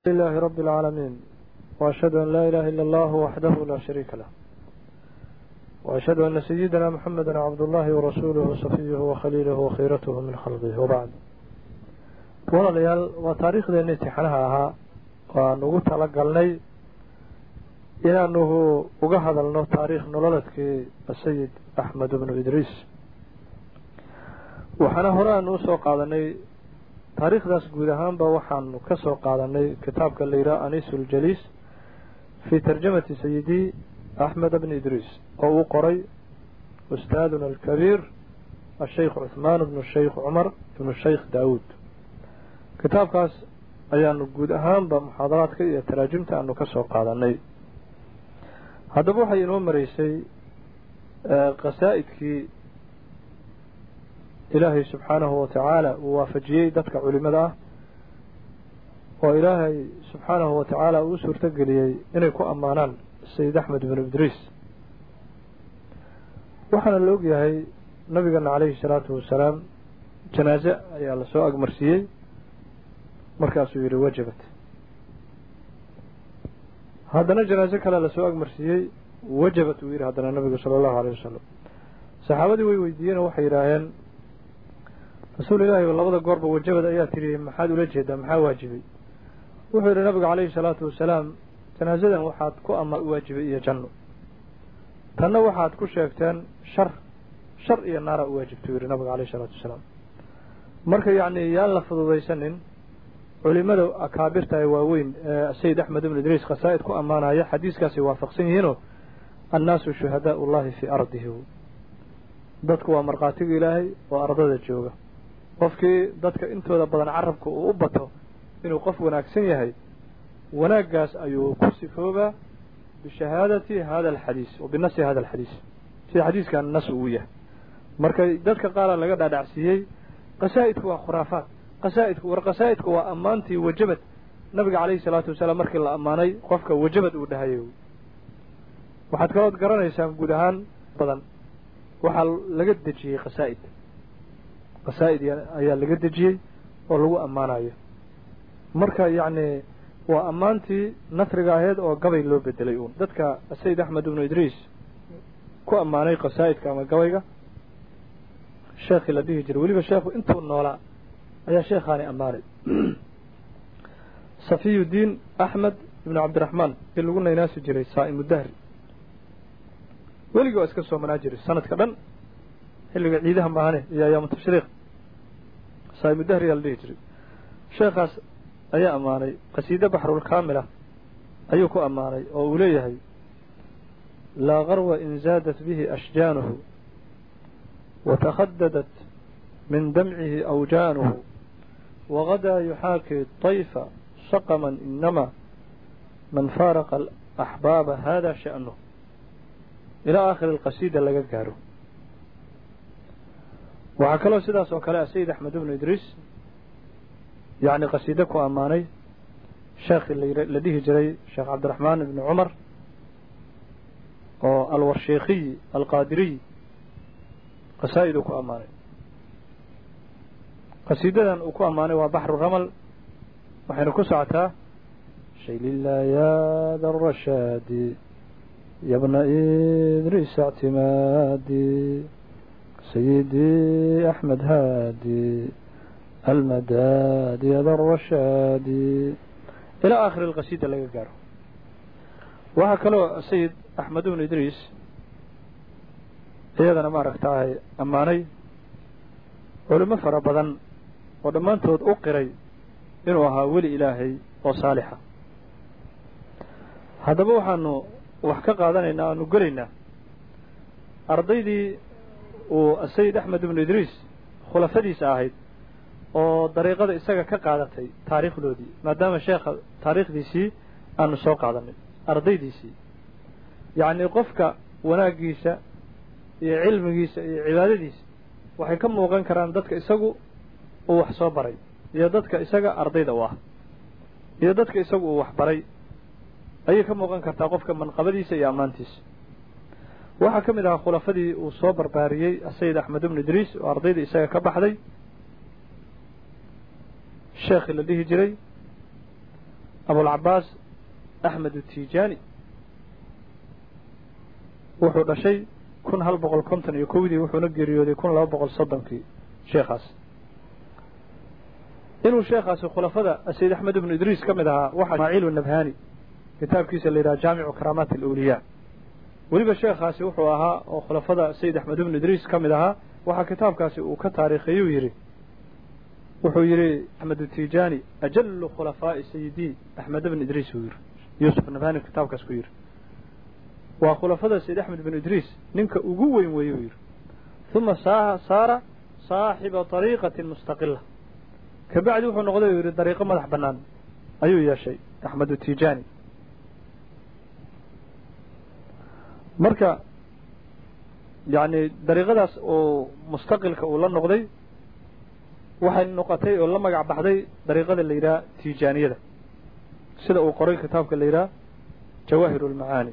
لله رب العالمين وأشهد أن لا إله إلا الله وحده لا شريك له وأشهد أن سيدنا محمدا عبد الله ورسوله وصفيه وخليله وخيرته من خلقه وبعد walaalayaal waa taariikhdeena imtixaanaha ahaa waan ugu talagalnay inaanuhu uga hadalno taariikh nololeedkii sayid axmed bnu idriis waxaana hore aanu usoo qaadanay taariikhdaas guud ahaanba waxaanu ka soo qaadanay kitaabka la yidhaha anisu ljaliis fii tarjamati sayidi axmed bni idriis oo uu qoray ustaaduna alkabiir asheykh cuhmaan bnu sheykh cumar ibnu sheykh daawuud kitaabkaas ayaanu guud ahaanba muxaadaraadka iyo taraajimta aanu ka soo qaadanay haddaba waxay inoo maraysay qasaa'idkii ilaahay subxaanahu watacaala uu waafajiyey dadka culimada ah oo ilaahay subxaanahu watacaala uu suurto geliyey inay ku ammaanaan sayid axmed binu idriis waxaana la ogyahay nabigeena calayhi salaatu wasalaam janaaze ayaa lasoo agmarsiiyey markaasuu yidhi wajabat haddana janaaso kale lasoo agmarsiiyey wajabat uu yidhi haddana nabigu sala allahu alayh wasalam saxaabadii way weydiiyeen oo waxay yidhaaheen rasuul ilaahi labada goorba wajabad ayaa tidhi maxaad ula jeedaa maxaa waajibay wuxuu yidhi nabigu calayhi salaatu wasalaam janaasadan waxaad ku ama waajibay iyo janno tanna waxaad ku sheegteen shar shar iyo naara u waajibta yidhi nabigu calayhi salaatu wasalaam marka yacni yaan la fududaysanin culimada akaabirta ee waaweyn ee sayid axmed ibnu idriis khasaa'id ku ammaanaya xadiiskaasay waafaqsan yihiinoo annaasu shuhadaau ullahi fii ardihi dadku waa markhaatiga ilaahay oo ardada jooga qofkii dadka intooda badan carabka uu u bato inuu qof wanaagsan yahay wanaaggaas ayuu ku sifoobaa bishahaadati hada alxadiis wa binasi hada alxadiis sida xadiiskan nas uu yahay marka dadka qaara laga dhaadhacsiiyey qasaa'idku waa khuraafaat qasaa'idku war qasaa'idku waa ammaantii wajabad nabiga calayhi salaatu wasalaam markii la ammaanay qofka wajabad uu dhahayay waxaad kalood garanaysaan guud ahaan badan waxaa laga dejiyey qasaa'id qasaa'id ayaa laga dejiyey oo lagu ammaanayo marka yacni waa ammaantii nasriga ahayd oo gabay loo bedelay uun dadka sayid axmed ibnu idriis ku ammaanay qasaa'idka ama gabayga sheekhii la dhihi jiray weliba sheekhu intuu noolaa ayaa sheekhaani ammaanay safiyudiin axmed ibnu cabdiraxmaan i lagu naynaasi jiray saa'imu dahri weligii waa iska soomanaa jiray sanadka dhan xilliga ciidaha maahane iyo ayaamu tashriiq saa'imu dahri yaa la dhihi jiray sheekhaas ayaa ammaanay qasiide baxrulkaamila ayuu ku ammaanay oo uu leeyahay laa garwa in zaadat bihi ashjaanuhu watakhadadat min damcihi awjaanuhu wagadaa yuxaakii طayfa saqama inama man faaraqa alaxbaaba hada sha'nuh ilaa aakhiri alqasiida laga gaaro waxaa kaloo sidaas oo kale ah sayid axmed ibnu idriis yacni qasiide ku ammaanay sheekhii la dhihi jiray sheekh cabdiraxmaan ibni cumar oo alwarsheekhiyi alqaadiriy qasaa'id uu ku ammaanay qasiidadan uu ku ammaanay waa baxru ramal waxayna ku socotaa shaylillah yaada arashaadi yabna idriis اctimaadi sayidii axmed haadi almadaadi yada arashaadi ilaa aakhiri alqasiida laga gaaro waxaa kaloo sayid axmed ibnu idriis iyadana maaragtaahay ammaanay culimo fara badan oo dhammaantood u qiray inuu ahaa weli ilaahay oo saalixa haddaba waxaanu wax ka qaadanaynaa aanu gelaynaa ardaydii uu sayid axmed ibnu idriis khulafadiisa ahayd oo dariiqada isaga ka qaadatay taariikhdoodii maadaama sheekha taariikhdiisii aanu soo qaadanay ardaydiisii yacnii qofka wanaaggiisa iyo cilmigiisa iyo cibaadadiisa waxay ka muuqan karaan dadka isagu uu wax soo baray iyo dadka isaga ardayda u ah iyo dadka isagu uu wax baray ayay ka muuqan kartaa qofka manqabadiisa iyo ammaantiisa waxaa ka mid ahaa khulafadii uu soo barbaariyey sayid axmed ibnu idriis oo ardayda isaga ka baxday sheekhii la dhihi jiray abulcabaas axmed utijaani wuxuu dhashay kun hal boqol konton iyo kowdii wuxuuna geeriyooday kun laba boqol soddonkii sheekhaas inuu sheekhaasi khulafada sayid axmed ibnu idriis ka mid ahaa waxaa ismaaciil nabhani kitaabkiisa la yidhaha jaamicu karaamaat alawliyaa weliba sheekhaasi wuxuu ahaa oo khulafada sayid axmed ibnu idriis ka mid ahaa waxaa kitaabkaasi uu ka taariikheeyuu yidhi wuxuu yidhi axmed utijaani ajalu khulafaa'i sayidii axmed ibn idriis uu yidhi yuusuf nabhani kitaabkaas ku yidhi waa khulafada sayid axmed ibnu idriis ninka ugu weyn weeye uu yidhi uma saara saaxiba طariiqatin mustaqila kabacdi wuxuu noqday uu yidhi dariiqo madax bannaan ayuu yeeshay axmed utijaani marka yacni dariiqadaas oo mustaqilka uu la noqday waxay noqotay oo la magac baxday dariiqada la yidhaha tijaaniyada sida uu qoray kitaabka la yidhaha jawaahir اlmacaani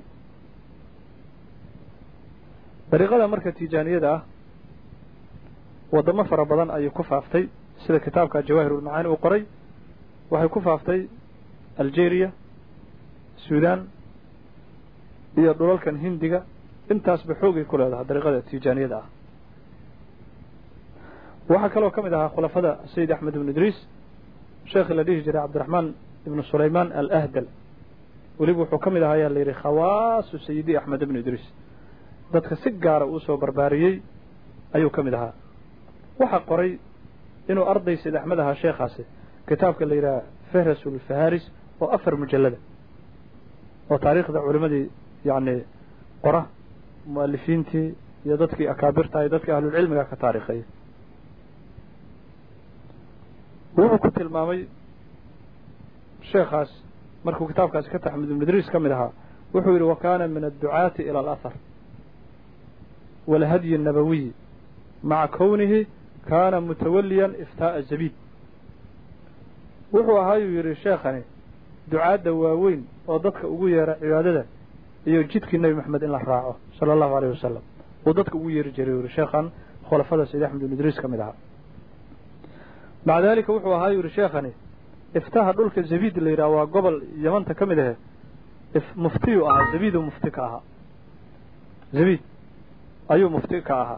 dariiqada marka tijaaniyada ah waddamo fara badan ayay ku faaftay sida kitaabka jawaahir ulmacaani uu qoray waxay ku faaftay algeria sudan iyo dhulalkan hindiga intaasba xoogay ku leedahay dariiqada tijaaniyada ah waxaa kaloo ka mid ahaa khulafada sayid axmed ibnu idriis sheekhi la dhihi jiray cabdiraxmaan ibnu sulaymaan alahdal weliba wuxuu ka mid ahaa ayaa la yidhi khawaasu sayidi axmed ibnu idriis dadka si gaara uu soo barbaariyey ayuu ka mid ahaa waxaa qoray inuu arday sayid axmed ahaa sheekhaasi kitaabka la yidhaha fehrasulfaharis oo afar mujallada oo taariikhda culimadii yacni qora mu'alifiintii iyo dadkii akaabirta iyo dadkii ahlulcilmiga ka taariikheeyay wuxuu ku tilmaamay sheekhaas markuu kitaabkaasi ka taxmid ibnu idriis ka mid ahaa wuxuu yidhi wa kaana min adducaati ila alahar walhadyi الnabawiyi maca kownihi kaana mutawaliyan iftaa'a zabiid wuxuu ahaayuu yidhi sheekhani ducaadda waaweyn oo dadka ugu yeera cibaadada iyo jidkii nebi maxamed in la raaco sala allahu aleyh wasalam uu dadka ugu yeeri jiray yidhi sheekhan khulafada sayid axmed ibnu idriis ka mid ahaa maca daalika wuxuu ahaa yidhi sheekhani iftaha dhulka zabiid la yidhaha waa gobol yamanta ka mid ahe muftiyu ahaa zabiidu mufti ka ahaa zabiid ayuu mufti ka ahaa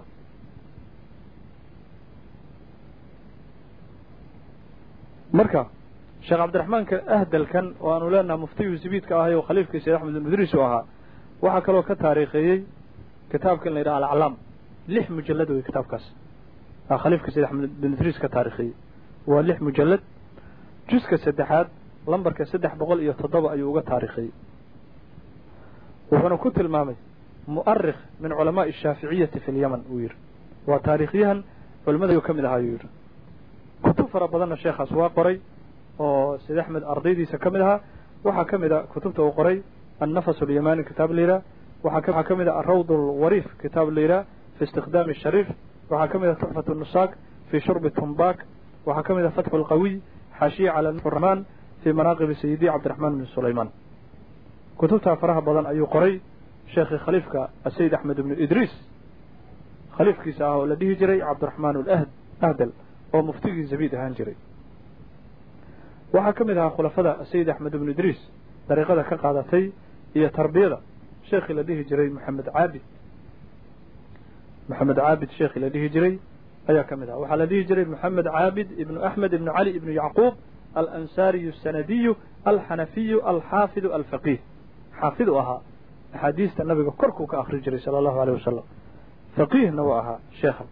marka sheekh cabdiraxmaanka ahdalkan oo aanu leenaha muftiyu zabiidka ahay oo khaliifkii sayid axmed ibn idriis u ahaa waxaa kaloo ka taariikheeyey kitaabkan la yidhaha alaclaam lix mujallad wey kitaabkaas khaliifka sayid axmed ibn idriis ka taarikhiyey waa lix mujallad juska saddexaad lambarka saddex boqol iyo toddoba ayuu uga taarikhiyey wuxuuna ku tilmaamay mu'arikh min culamaa'i ashaaficiyati fi lyaman uu yidhi waa taariikhyahan culimada ayuu ka mid ahaa ayuu yidhi kutub fara badanna sheekhaas waa qoray oo sayid axmed ardaydiisa ka mid ahaa waxaa ka mid a kutubta uu qoray annafas alyamani kitaab la yidhaha waxaa ka mid a arawd alwariif kitaab la yidhaha fi istikhdaami shariif waxaa ka mid a tuxfat nusaak fi shurbi tumbak waxaa ka mid a fatxu lqawiy xaashiya cala raxmaan fi manaaqibi sayidi cabdiraxmaan bin sulaymaan kutubtaa faraha badan ayuu qoray sheekhii khaliifka asayid axmed ibnu idriis khaliifkiisa ah oo la dhihi jiray cabdiraxmaan ahdal oo muftigii zabiid ahaan jiray waxaa ka mid ahaa khulafada sayid axmed ibnu idriis dariiqada ka qaadatay iyo tarbiyada sheekhii la dhihi jiray maxamed caabid maxamed caabid sheekhii la dhihi jiray ayaa ka mid aha waxaa la dhihi jiray maxamed caabid ibnu axmed ibnu cali ibnu yacquub alansaariyu asanadiyu alxanafiyu alxaafidu alfaqiih xaafid u ahaa axaadiista nabiga korkuu ka akri jiray sala allahu aleyh wasalam faqiihna uu ahaa sheekha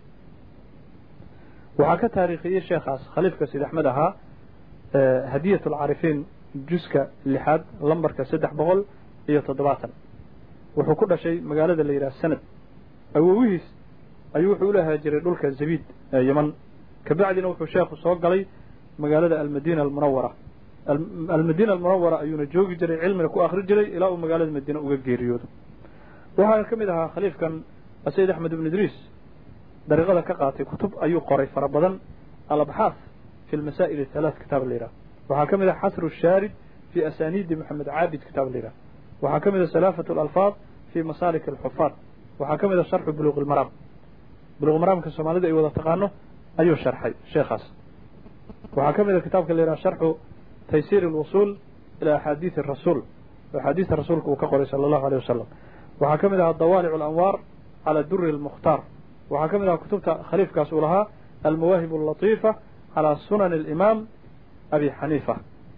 waxaa ka taariikhiyey sheekhaas khaliifka sayid axmed ahaa hadiyat alcaarifiin juska lixaad lambarka saddex boqol iyo toddobaatan wuxuu ku dhashay magaalada la yidhaha sanad awowihiis ayuu wuxuu ula haajiray dhulka zabiid ee yeman kabacdina wuxuu sheekhu soo galay magaalada almadiina almunawara almadiina almunawara ayuuna joogi jiray cilmina ku akri jiray ilaa uu magaalada madiine uga geeriyoodo waxaa ka mid ahaa khaliifkan sayid axmed ibnu idriis dariiqada ka qaatay kutub ayuu qoray fara badan alabxaaf fi lmasaa'il halaat kitaab la yidhaha waxaa ka mid ah xasru shaarid fi asaniidi maxamed caabid kitaab la yidhaha waxaa ka mid a salaafat alalfaad fi masaalik alxufaad waxaa ka mid a sharxu buluuq ilmaraam buluuq maraamka soomaalida ay wada taqaano ayuu sharxay sheekhaas waxaa ka mid a kitaabka la yidhaha sharxu taysiir alwusuul ilaa axaadiidi rasuul axaadiista rasuulka uu ka qoray sala allahu aleyh wasalam waxaa ka mid ahaa dawaalic alanwaar cala duri almukhtaar waxaa ka mid ahaa kutubta khaliifkaas uu lahaa almawaahib allatiifa calaa sunani alimaam abi xaniifa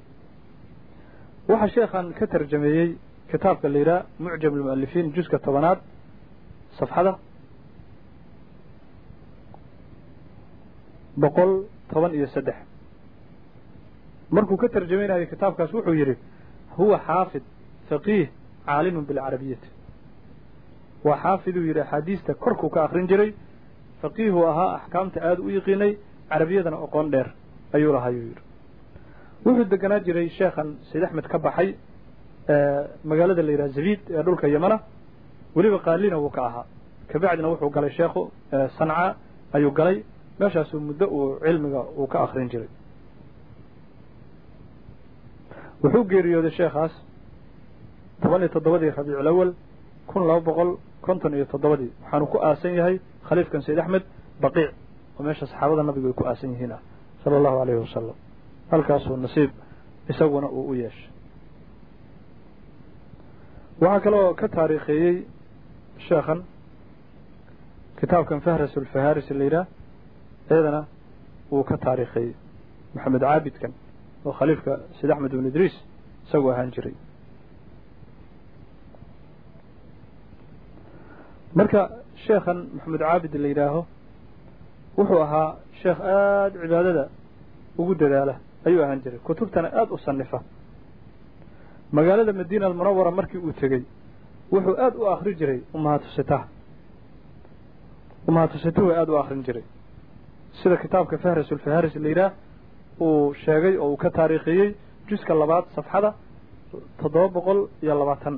waxaa sheekhan ka tarjameeyey kitaabka la yidhaha mucjam almu'alifiin juska tobanaad safxada boqol toban iyo saddex markuu ka tarjamaynayo kitaabkaas wuxuu yidhi huwa xaafid faqiih caalimun bilcarabiyati waa xaafiduu yidhi axaadiista korkuu ka akrin jiray faqiihuu ahaa axkaamta aada u yiqiinay carabiyadana oqoon dheer ayuu lahayuu yidhi wuxuu deganaa jiray sheekhan sayd axmed ka baxay magaalada la yidhaha zabiid ee dhulka yamana weliba qaalina wuu ka ahaa kabacdina wuxuu galay sheekhu sanca ayuu galay meeshaasuu muddo uu cilmiga uu ka akrin jiray wuxuu geeriyooday sheekhaas toban iyo toddobadii rabiicul awal kun laba boqol konton iyo toddobadii waxaanu ku aasan yahay khaliifkan sayd axmed baqiic oo meesha saxaabada nabigu ay ku aasan yihiin ah sala allahu aleyhi wasalam halkaasuu nasiib isaguna uu u yeeshay waxaa kaloo ka taariikheeyey sheekhan kitaabkan fahras ulfaharis la yidhaah iyadana wuu ka taariikheeyey maxamed caabidkan oo khaliifka sayd axmed ibn idriis isagu ahaan jiray marka sheekhan maxamed caabid la yidhaaho wuxuu ahaa sheekh aada cibaadada ugu dadaala ayuu ahaan jiray kutubtana aada u sanifa magaalada madiina almunawara markii uu tegey wuxuu aada u akri jiray ummahatusitaha ummahatusituhu aada u akrin jiray sida kitaabka fahras ulfaharis la yidhaah uu sheegay oo uu ka taariikhiyey juska labaad safxada toddoba boqol iyo labaatan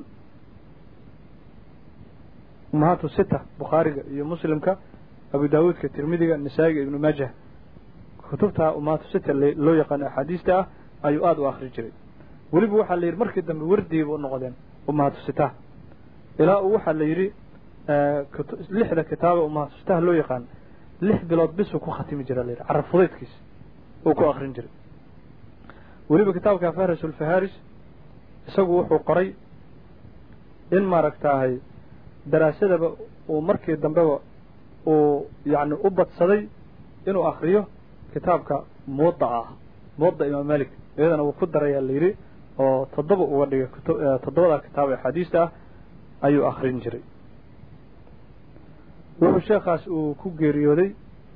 ummahaatu sita bukhaariga iyo muslimka abu daawuudka tirmidiga nisaa'iga ibnu maajah kutubta ummahaatu sita loo yaqaano axaadiista ah ayuu aada u akri jiray weliba waxaa la yidhi markii dambe wardiiba u noqdeen ummahaatu sitaha ilaa uu waxaa la yidhi lixda kitaaba ummahaatu sitaha loo yaqaan lix bilood bisuu ku khatimi jira la yidhi carab fudaydkiisa uu ku akrin jiray weliba kitaabka fahras ulfaharis isagu wuxuu qoray in maaragtaahay daraasadaba uu markii dambeba uu yacni u badsaday inuu akriyo kitaabka muwadda ah muwadda imaam malik iyadana wuu ku darayaa la yidhi oo toddoba uga dhigay toddobada kitaab axaadiista ah ayuu akrin jiray wuxuu sheekhaas uu ku geeriyooday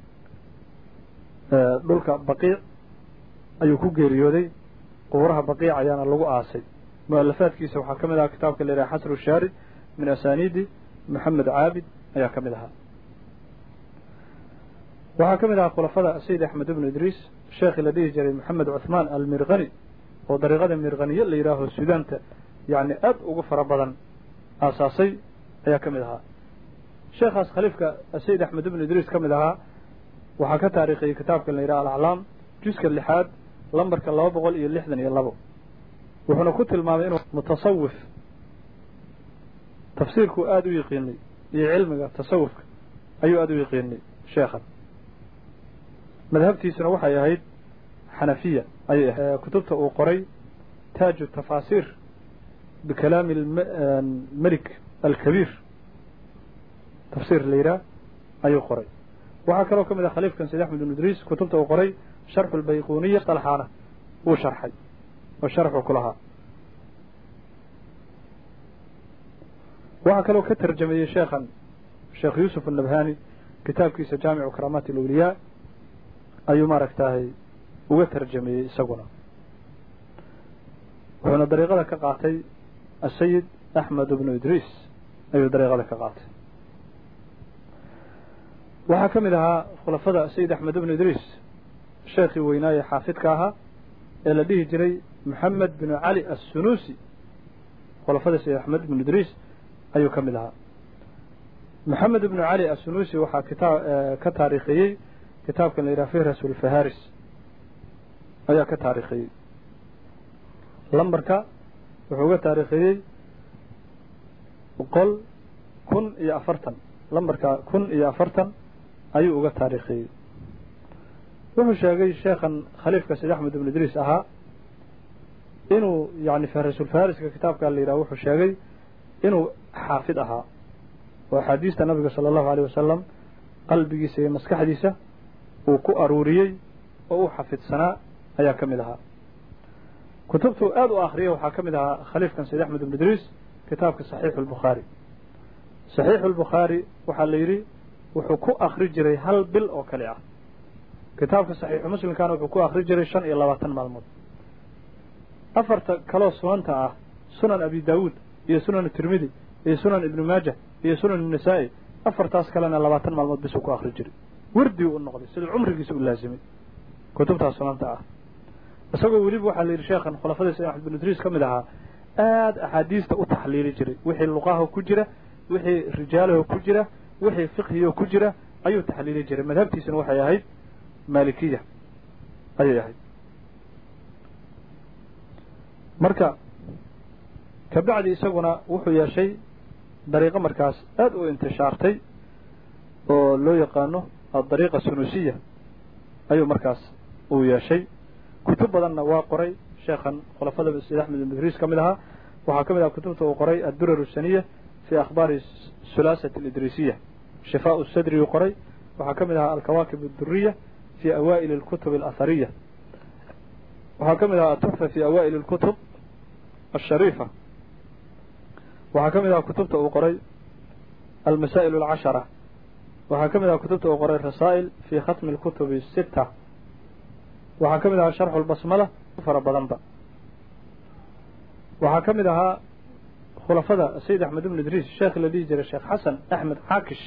dhulka baqiic ayuu ku geeriyooday qubraha baqiic ayaana lagu aasay mualafaadkiisa waxaa ka mid ahaa kitaabka la yidhaha xasru shaari min asaniidi maxamed caabid ayaa ka mid ahaa waxaa ka mid ahaa khulafada sayid axmed ibnu idriis sheekhi la dhihi jiray maxamed cuthmaan almirkani oo dariiqada mirkaniye la yidhaaho suudaanta yacni aad ugu fara badan aasaasay ayaa ka mid ahaa sheekhaas khaliifka sayid axmed ibnu idriis ka mid ahaa waxaa ka taariikhiyey kitaabkan la yidhaha alaclaam juska lixaad lambarka laba boqol iyo lixdan iyo labo wuxuuna ku tilmaamay inuu mutasawif tafsiirkuu aada u yiqiinay iyo cilmiga tasawufka ayuu aada u yiqiinay sheekhan madhabtiisuna waxay ahayd xanafiya ayay ahayd kutubta uu qoray taaju tafaasiir bikalaami melik alkabiir tafsiir la yidhaah ayuu qoray waxaa kaloo ka mid ah khaliifkan sayd axmed ibn idriis kutubta uu qoray sharxu lbayquniya salxaana wuu sharxay oo sharxuu ku lahaa waxaa kaloo ka tarjameeyey sheekhan sheekh yuusuf annabhani kitaabkiisa jaamicu karaamaati alawliyaa ayuu maaragtaahay uga tarjameeyey isaguna wuxuuna dariiqada ka qaatay asayid axmed ibnu idriis ayuu dariiqada ka qaatay waxaa ka mid ahaa khulafada sayid axmed ibnu idriis sheekhii weynaaye xaafidka ahaa ee la dhihi jiray maxamed binu cali assunuusi khulafada sayid axmed ibnu idriis ayuu ka mid ahaa maxamed ibnu cali assunuusi waxaa kitaa ka taariikhiyey kitaabkan la yidhaha fihras ulfaharis ayaa ka taariikhiyey lambarka wuxuu uga taariikhiyey boqol kun iyo afartan lambarka kun iyo afartan ayuu uga taariikhiyey wuxuu sheegay sheekhan khaliifka sayd axmed ibnu idriis ahaa inuu yani fahrisulfariska kitaabkaa la yidhaha wuxuu sheegay inuu xaafid ahaa oo axaadiista nabiga sala allahu aleyh wasalam qalbigiisa iyo maskaxdiisa uu ku aruuriyey oo u xafidsanaa ayaa ka mid ahaa kutubtuu aada u akriyay waxaa ka mid ahaa khaliifkan sayd axmed ibn idriis kitaabka saxiixu lbukhaari saxiixu lbukhaari waxaa la yidhi wuxuu ku akri jiray hal bil oo kale ah kitaabka saxiixu muslimkana wuxuu ku akri jiray shan iyo labaatan maalmood afarta kaloo sunanta ah sunan abi daawuud iyo sunan tirmidi iyo sunan ibnu maaja iyo sunan nasaa-i afartaas kalena labaatan maalmood bisuu ku akri jiray werdii u noqday sida cumrigiisa u laasimay kutubtaas sunanta ah isagoo weliba waxaa la yidhi sheekhan khulafadii sayd axmed bin idriis ka mid ahaa aada axaadiista u taxliili jiray wixii luqaho ku jira wixii rijaalaho ku jira wixii fiqhiyo ku jira ayuu taxliili jiray madhabtiisuna waxay ahayd maalikiya ayay ahayd marka kabacdi isaguna wuxuu yeeshay dariiqo markaas aada u intishaartay oo loo yaqaano adariiqa sunusiya ayuu markaas uu yeeshay kutub badanna waa qoray sheekhan khulafada sayd axmed ibn idriis ka mid ahaa waxaa ka mid aha kutubta uu qoray addurar saniya fi akhbaari sulaasat alidriisiya shifaau sadri uu qoray waxaa ka mid ahaa alkawaakib adduriya fi awaa'ili alkutub alahariya waxaa ka mid ahaa atuxfa fi awaa'ili alkutub ashariifa waxaa ka mid ahaa kutubta uu qoray almasaa'il alcashara waxaa ka mid ahaa kutubta uu qoray rasaa'il fi khatmi alkutubi sita waxaa ka mid ahaa sharxu lbasmala fara badanba waxaa ka mid ahaa khulafada sayid axmed ibn idriis sheekh la dhihi jiray sheekh xasan axmed caakish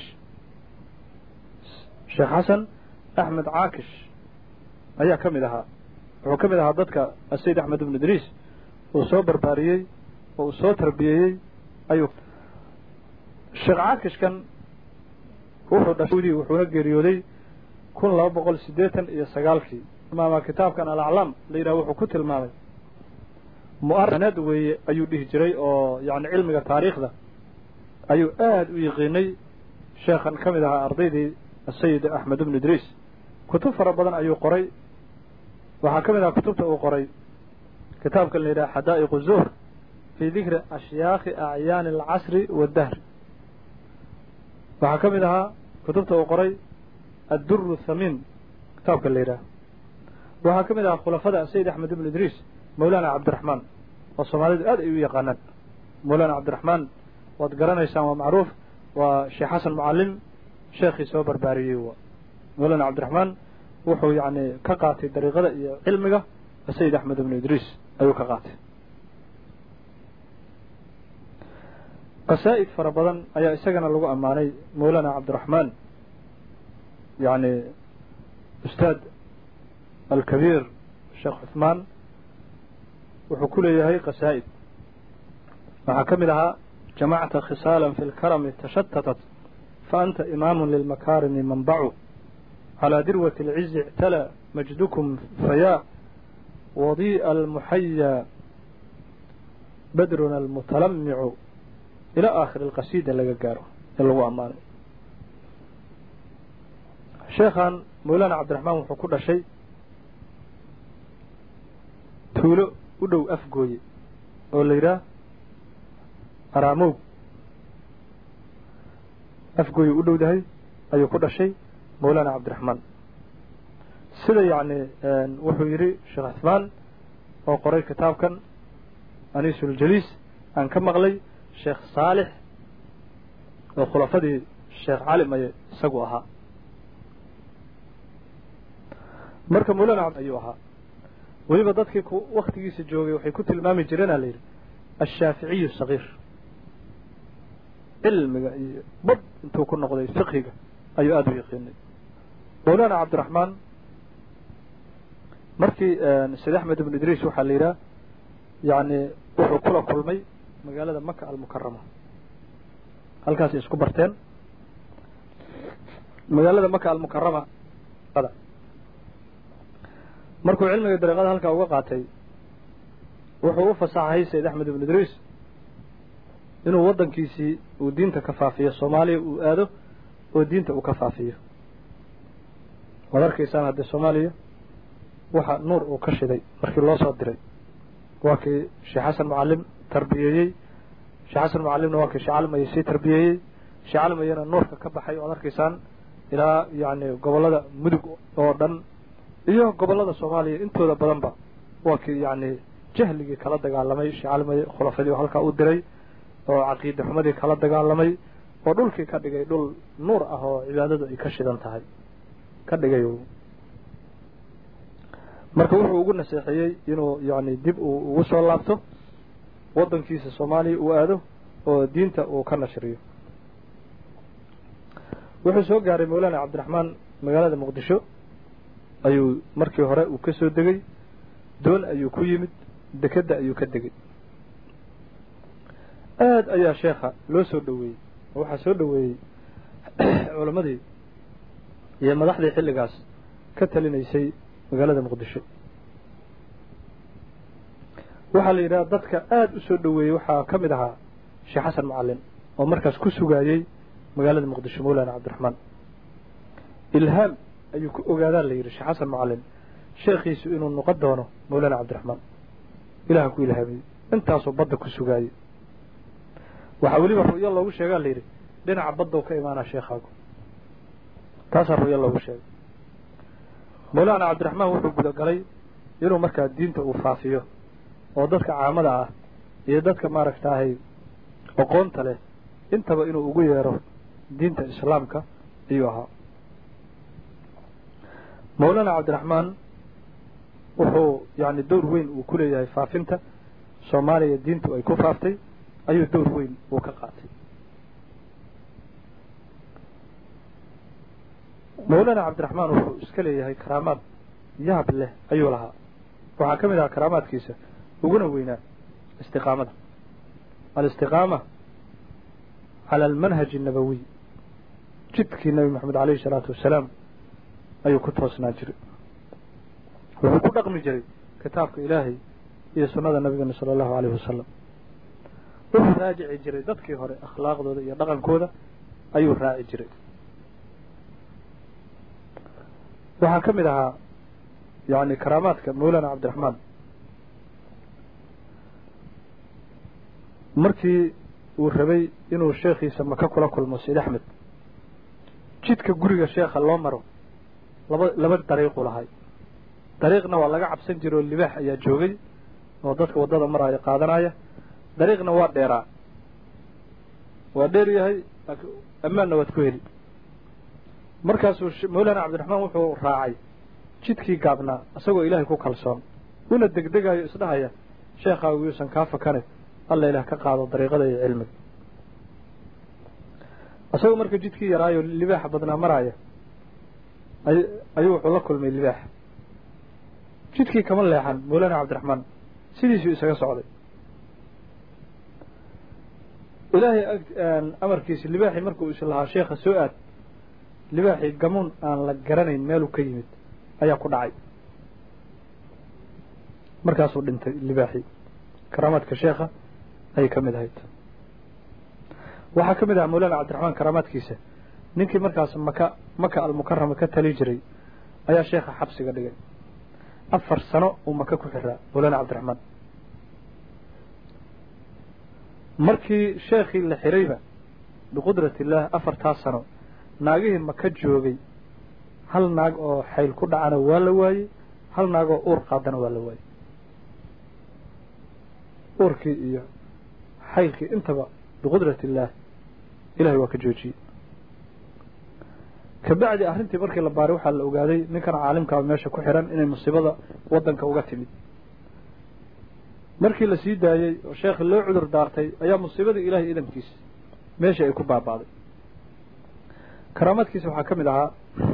sheekh xasan axmed caakish ayaa ka mid ahaa wuxuu ka mid ahaa dadka sayid axmed ibn idriis uu soo barbaariyey oo uu soo tarbiyeeyey ayuu sheekh caakishkan wuxuu dhashay wuxuuna geeriyooday kun laba boqol siddeetan iyo sagaalkii tilmaama kitaabkan alaclaam la yidhaha wuxuu ku tilmaamay mu'aranaad weeye ayuu dhihi jiray oo yacni cilmiga taariikhda ayuu aada u yiqiinay sheekhan ka mid ahaa ardaydii asayid axmed ibnu idriis kutub fara badan ayuu qoray waxaa ka mid ahaa kutubta uu qoray kitaabkan la yidhaha xadaa'iqu zuhr fii dikri ashyaakhi acyaani alcasri waddahri waxaa ka mid ahaa kutubta uu qoray adduru thamiin kitaabka la yidhaha waxaa ka mid ahaa khulafada sayid axmed ibn idriis mawlana cabdiraxmaan oo soomaalidu aad ay u yaqaanaan mawlana cabdiraxmaan waad garanaysaan waa macruuf waa sheekh xasan mucalim sheekhii soo barbaariyey wa mawlana cabdiraxmaan wuxuu yacni ka qaatay dariiqada iyo cilmiga sayid axmed ibnu idriis ayuu ka qaatay qasaa'id fara badan ayaa isagana lagu ammaanay mawlana cabdiraxmaan yacni ustaad alkabiir sheekh cuثmaan wuxuu ku leeyahay qasaa'id waxaa ka mid ahaa jamacta khisaala fi اlkarami tashatatat faanta imaamu lilmakaarimi manbacu calىa dirwati اlcizi اctala majdukum fayaa wadii'a almuxaya badruna almutalamicu ilaa aakhiri alqasiida laga gaaro ee lagu ammaanay sheekhan mawlana cabdiraxmaan wuxuu ku dhashay tuulo u dhow afgooye oo la yidhaah araamow afgooye u dhowdahay ayuu ku dhashay mawlana cabdiraxmaan sida yacni wuxuu yidhi sheekh cuثmaan oo qoray kitaabkan aniisuljaliis aan ka maqlay sheekh saalix oo khulafadii sheekh cali maye isagu ahaa marka mawlana ayuu ahaa weliba dadkii waktigiisa joogay waxay ku tilmaami jireenaa la yidhi ashaaficiyu sagiir cilmiga iyo bad intuu ku noqday fiqhiga ayuu aada u yaqiinay mawlana cabdiraxmaan markii sayd axmed ibnu idriis waxaa la yidhaha yacni wuxuu kula kulmay magaalada maka almukarama halkaasay isku barteen magaalada maka almukarama markuu cilmiga dariiqada halkaa uga qaatay wuxuu u fasaxay sayd axmed ibnu idriis inuu waddankiisii uu diinta ka faafiyo soomaaliya uu aado oo diinta uu ka faafiyo waad arkaysaan haddee soomaaliya waxa nuur uu ka shiday markii loo soo diray waa kii sheekh xasan mucalim tarbiyeeyey sheekh xasan mucalimna waa kii sheekh calimaya sii tarbiyeeyey sheekh calimayana nuurka ka baxay o ad arkaysaan ilaa yacni gobollada mudug oo dhan iyo gobollada soomaaliya intooda badanba waa kii yacni jahligii kala dagaalamay sheekh calimaya khulafadii halkaa u diray oo caqiida xumadii kala dagaalamay oo dhulkii ka dhigay dhul nuur ah oo cibaadadu ay ka shidan tahay ka dhigay marka wuxuu ugu naseexeeyey inuu yacni dib uu ugu soo laabto waddankiisa soomaaliya uu aado oo diinta uu ka nashriyo wuxuu soo gaaray mawlaana cabdiraxmaan magaalada muqdisho ayuu markii hore uu ka soo degay doon ayuu ku yimid dekedda ayuu ka degay aad ayaa sheekha loo soo dhoweeyey oo waxaa soo dhoweeyey culammadii iyo madaxdii xilligaas ka talinaysay magaalada muqdisho waxaa la yidhaha dadka aada u soo dhoweeyey waxaa ka mid ahaa sheekh xasan mucalin oo markaas ku sugaayey magaalada muqdisho mawlaana cabdiraxmaan ilhaam ayuu ku ogaadaa la yidhi sheekh xasan mucalin sheekhiisu inuu noqon doono mawlaana cabdiraxmaan ilaha ku ilhaamiyey intaasoo badda ku sugaayey waxaa weliba ru'yo loogu sheegaa la yidhi dhinaca baddow ka imaanaa sheekhaagu taasaa ru'yo loogu sheegay mawlaana cabdiraxmaan wuxuu gudagalay inuu markaa diinta uu faafiyo oo dadka caamada ah iyo dadka maaragtaahay aqoonta leh intaba inuu ugu yeero diinta islaamka ayuu ahaa mawlaana cabdiraxmaan wuxuu yacni dowr weyn uu ku leeyahay faafinta soomaaliya diintu ay ku faaftay ayuu dowr weyn uu ka qaatay mawlaana cabdiraxmaan wuxuu iska leeyahay karaamaad yaab leh ayuu lahaa waxaa ka mid ahaa karaamaadkiisa uguna weynaa istiqaamada alistiqaama cala almanhaji annabawiy jidkii nabi maxamed alayhi isalaatu wassalaam ayuu ku toosnaa jiray wuxuu ku dhaqmi jiray kitaabka ilaahay iyo sunnada nabigana sala allahu alayhi wasalam wuxuu raajici jiray dadkii hore akhlaaqdooda iyo dhaqankooda ayuu raaci jiray waxaa ka mid ahaa yacni karaamaadka mawlaana cabdiraxmaan markii uu rabay inuu sheekhiisa maka kula kulmo sayd axmed jidka guriga sheekha loo maro laba laba dariiqu lahay dariiqna waa laga cabsan jira oo libaax ayaa joogay oo dadka waddada maraayo qaadanaya dariiqna waa dheeraa waa dheer yahay ammaanna waad ku heli markaasuu mawlaana cabdiraxmaan wuxuu raacay jidkii gaabnaa isagoo ilaahay ku kalsoon una degdegayo isdhahaya sheekhaagu yuusan kaa fakane alla ilaah ka qaado dariiqada iyo cilmiga isagoo marka jidkii yaraayo libaaxa badnaa maraaya ay ayuu wuxuu la kulmay libaax jidkii kama leexan mawlaana cabdiraxmaan sidiisuu isaga socday ilaahay amarkiisa libaaxii markuu is lahaa sheekha soo aad libaaxii gamuun aan la garanayn meeluu ka yimid ayaa ku dhacay markaasuu dhintay libaaxii karaamaadka sheekha ayay ka mid ahayd waxaa ka mid ahaa mawlaana cabdiraxmaan karaamaadkiisa ninkii markaas maka maka almukarama ka tali jiray ayaa sheekha xabsiga dhigay afar sano uu maka ku xiraa mawlaana cabdiraxmaan markii sheekhii la xirayba biqudrati illaah afartaas sano naagihii maka joogay hal naag oo xayl ku dhacana waa la waayey hal naag oo uur qaadana waa la waayey uurkii iyo xaylkii intaba biqudrati illaah ilahay waa ka joojiyey kabacdi arrintii markii la baaray waxaa la ogaaday ninkan caalimkaaba meesha ku xiran inay musiibada waddanka uga timid markii la sii daayey oo sheekhi loo cudur daartay ayaa musiibadii ilaahay idankiisa meeshii ay ku baaba'day karaamaadkiisa waxaa ka mid ahaa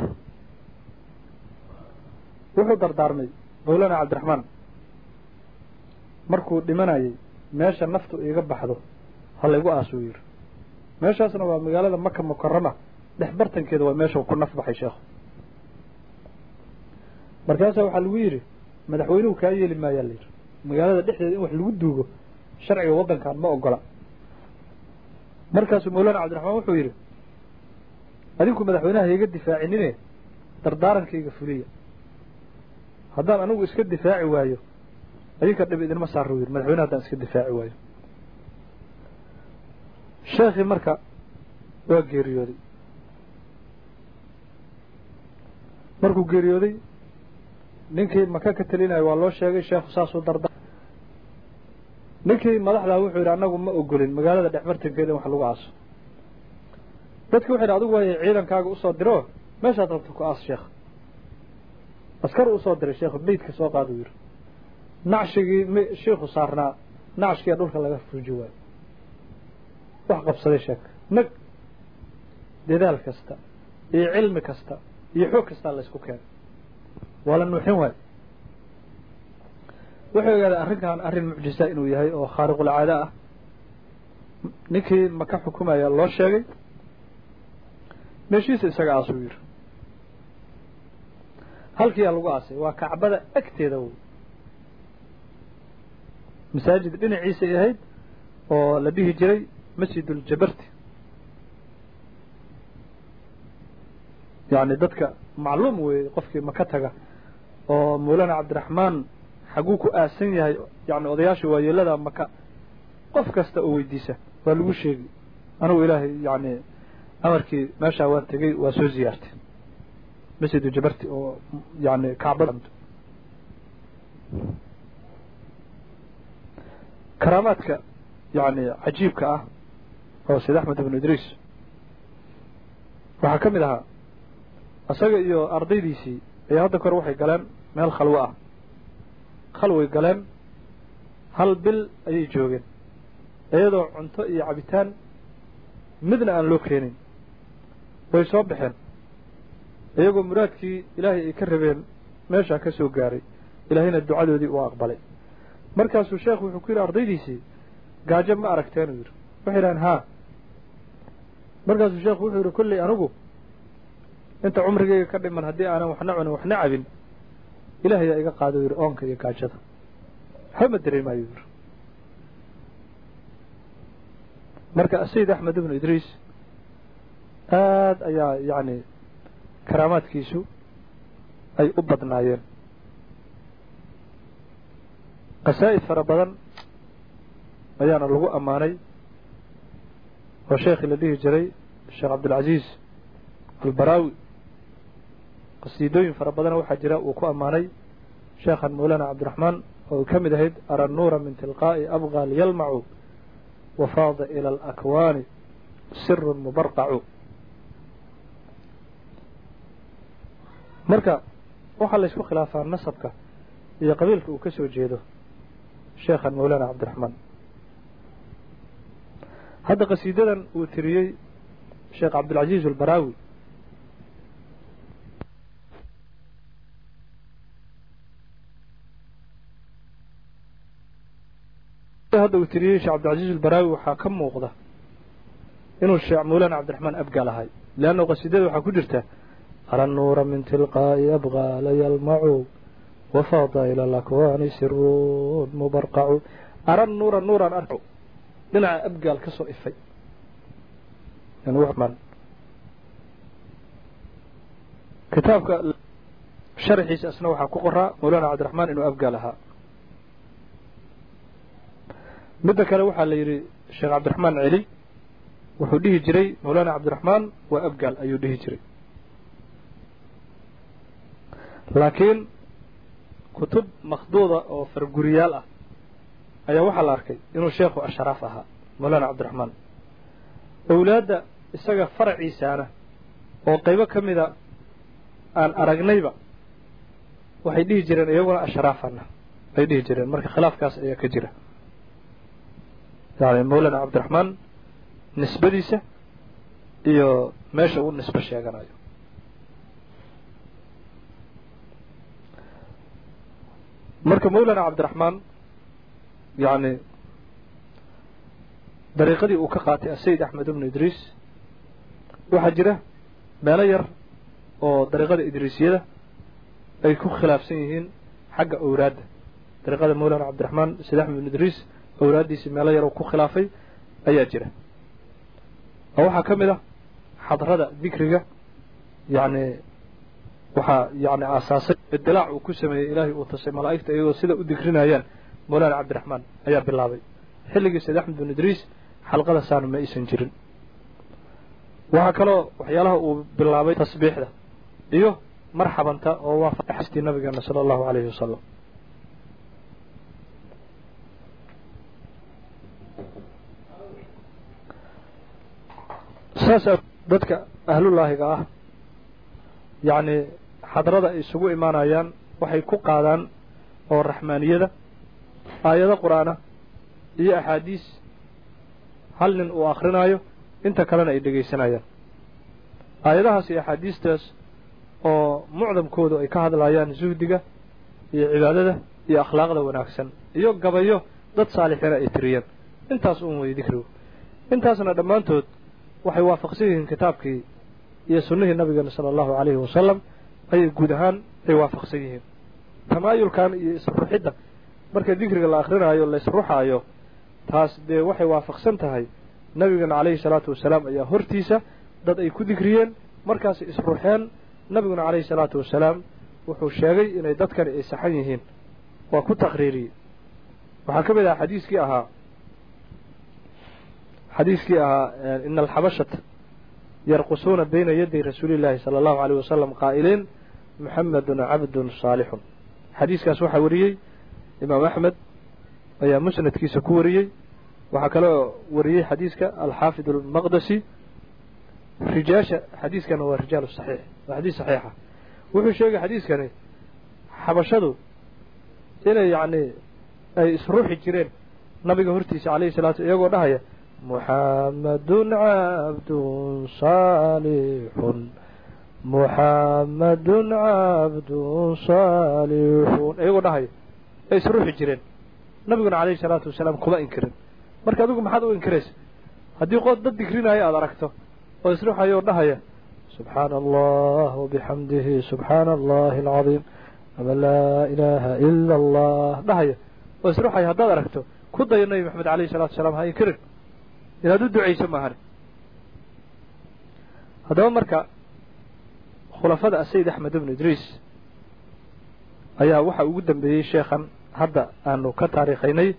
wuxuu dardaarmay mawlaana cabdiraxmaan markuu dhimanayay meesha naftu iiga baxdo ha laygu aasuu yidhi meeshaasna waa magaalada maka mukarama dhex bartankeeda waa meesha ku naf baxay sheekhu markaasaa waxaa lagu yidhi madaxweynuhu kaa yeeli maayaa la yidhi magaalada dhexdeeda in wax lagu duugo sharciga waddankan ma ogola markaasuu mawlaana cabdiraxmaan wuxuu yidhi adinku madaxweynaha iga difaacinine dardaarankayga fuliya haddaan anigu iska difaaci waayo adinka dhib idinma saaro yiri madaxweyne haddaan iska difaaci waayo sheekhii marka waa geeriyooday markuu geeriyooday ninkii maka ka telinayo waa loo sheegay sheekhu saasuu darda ninkii madaxdaa wuxuu yidhi annagu ma ogolin magaalada dhexbartankeeda in wax lagu aaso dadki wuxu yidhi adigu waay ciidankaaga usoo diro meeshaad rabto ku aas sheekh askar usoo diray sheekhu meydka soo qaaduu yidhi nacshigii m shiikhu saarnaa nacshkiia dhulka laga fuuji waayo wax qabsaday sheek nag dadaal kasta iyo cilmi kasta iyo xoog kastaa la ysku keenay waa la nuuxin waayo wuxuu ogaaday arrinkan arrin mucjisa inuu yahay oo khaariqulcaado ah ninkii maka xukumaya loo sheegay meeshiisa isaga aasuu yidhi halkiiyaa lagu aasay waa kacbada agteeda wey masaajid dhinaciisay ahayd oo la dhihi jiray masjiduljabarti yacni dadka macluum weeye qofkii maka taga oo mawlana cabdiraxmaan xaguu ku aasan yahay yani odayaasha waayeelada maka qof kasta oo weydiisa waa lagu sheegi anugu ilaahay yani amarkii meeshaa waan tegey waa soo ziyaartay masjidu jabarti oo yani kacbada karaamaadka yani cajiibka ah oo sayd axmed ibnu idriis waxaa ka mid ahaa isaga iyo ardaydiisii ayaa hadda kore waxay galeen meel khalwo ah khalway galeen hal bil ayay joogeen iyadoo cunto iyo cabitaan midna aan loo keenin way soo baxeen iyagoo muraadkii ilaahay ay ka rabeen meeshaa ka soo gaaray ilaahayna ducadoodii uu aqbalay markaasuu sheekhu wuxuu ku yidhi ardaydiisii gaajo ma aragteen uu yidhi waxay yidhahaan haa markaasuu sheekhu wuxuu yidhi kolley anigu inta cumrigayga ka dhiman haddii aanan waxna cunin waxna cabin ilaahayaa iga qaado yidhi oonka iyo gaajada waxba ma dareemaayo yidhi marka sayid axmed ibnu idriis aad ayaa yacni karaamaadkiisu ay u badnaayeen qasaa'id fara badan ayaana lagu ammaanay oo sheekhii la dhihi jiray sheekh cabdilcaziiz albaraawi qasiidooyin fara badana waxaa jira uu ku ammaanay sheekhan mawlana cabdiraxmaan oo ka mid ahayd ara nuura min tilqaa'i abqal yalmacu wafaada ila alakwaani sirun mubarqacu marka waxaa laysku khilaafaa nasabka iyo qabiilka uu ka soo jeedo sheekhan mawlana cabdiraxmaan hadda qasiidadan uu tiriyey sheekh cabdilcaziiz albaraawi hadda uu tiriyey sheekh cabdilcaziiz albaraawi waxaa ka muuqda inuu sheekh mawlana cabdiraxmaan abgaal ahay leanna qasiidada waxaa ku jirta ara nuura min tilqaa'i abqaala yalmacu wafaada ila alakwaani sirun mubarqacu ara nuura nuuran arco dhinaca abgaal ka soo ifay kitaabka sharxiisa isna waxaa ku qoraa mawlana cabdiraxmaan inuu abgaal ahaa midda kale waxaa la yidhi sheekh cabdiraxmaan celi wuxuu dhihi jiray mawlana cabdiraxmaan waa abgaal ayuu dhihi jiray laakiin kutub makhduuda oo farguriyaal ah ayaa waxaa la arkay inuu sheekhu asharaaf ahaa mawlana cabdiraxmaan owlaadda isaga faraciisaana oo qaybo ka mida aan aragnayba waxay dhihi jireen iyaguna ashraafana ay dhihi jireen marka khilaafkaas ayaa ka jira yani mawlana cabdiraxmaan nisbadiisa iyo meesha uu nisbo sheeganayo marka mawlana cabdiraxmaan yani dariiqadii uu ka qaatay asayid axmed ibnu idriis waxaa jira meelo yar oo dariiqada idriisiyada ay ku khilaafsan yihiin xagga owraadda dariiqada mawlana cabdiraxmaan sayid axmed ibnu idriis owraaddiisii meelo yar oo ku khilaafay ayaa jira oo waxaa ka mid ah xadrada dikriga yacni waxaa yani aasaasay idilaac uu ku sameeyey ilaahay uu tasay malaa'igta iyagoo sida u dikrinayaan mawlaana cabdiraxmaan ayaa bilaabay xilligii sayd axmed bin idriis xalqada saana ma aysan jirin waxaa kaloo waxyaalaha uu bilaabay tasbiixda iyo marxabanta oo waafaqastii nabigeena sala allahu calayhi wasalam saasaa dadka ahlullaahiga ah yacni xadrada ay isugu imaanayaan waxay ku qaadaan oo raxmaaniyada aayado qur-aan ah iyo axaadiis hal nin uu akrinaayo inta kalena ay dhegaysanayaan aayadahaas iyo axaadiistaas oo mucdamkoodu ay ka hadlayaan zuhdiga iyo cibaadada iyo akhlaaqda wanaagsan iyo gabayo dad saalixiina ay tiriyeen intaas uun weyey dikrigu intaasna dhammaantood waxay waafaqsan yihiin kitaabkii iyo sunnihii nabigeena sala allahu calayhi wasalam ayay guud ahaan ay waafaqsan yihiin tamaayulkan iyo isruxidda marka dikriga la akrinaayo la isruxaayo taas dee waxay waafaqsan tahay nabigeena calayhi salaatu wasalaam ayaa hortiisa dad ay ku dikriyeen markaasay isruxeen nabiguna calayhi salaatu wasalaam wuxuu sheegay inay dadkani ay saxan yihiin waa ku taqriiriyey waxaa ka mid ahaa xadiiskii ahaa xadiiskii ahaa ina alxabashata yarqusuuna bayna yaday rasuuli llaahi sala allahu alayh wasalam qaa'iliin muxamedun cabdun saalixun xadiiskaas waxaa wariyey imaam axmed ayaa musnadkiisa ku wariyey waxaa kaloo wariyey xadiiska alxaafid almaqdasi rijaasha xadiiskana waa rijaal saxiix waa xadiis saxiixa wuxuu sheegay xadiiskani xabashadu inay yacni ay isruuxi jireen nabiga hortiisa calayhi salatu iyagoo dhahaya muxamadun cabdun saalixun muxamadun cabdun saalixun iyagoo dhahaya ay isruuxi jireen nabiguna calayhi salaatu wasalaam kuma inkirin marka adigu maxaad u inkiraysa haddii qood dad digrinaayo aada aragto oo isruuxaya oo dhahaya subxaana allah wabixamdihi subxaana allahi alcadiim ama laa ilaaha ila allah dhahaya oo isruuxaya haddaad aragto ku dayo nabi maxamed calayhi salatu wasalaam ha inkirin inaad u ducayso maahane haddaba marka khulafada asayid axmed ibnu idriis ayaa waxa ugu dambeeyey sheekhan hadda aanu ka taariikhaynay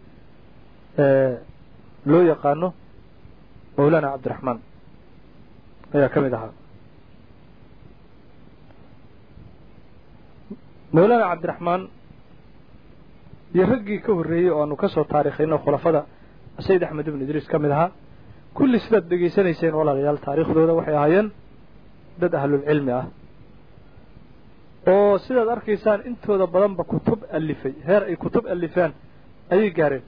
loo yaqaano mawlana cabdiraxmaan ayaa ka mid ahaa mawlana cabdiraxmaan iyo raggii ka horreeyey oo aanu ka soo taariikhayno khulafada sayid axmed ibnu idriis ka mid ahaa kulli sidaad dhegaysanayseen walaalayaal taariikhdooda waxay ahaayeen dad ahlulcilmi ah oo sidaad arkaysaan intooda badanba kutub alifay heer ay kutub alifaan ayay gaareen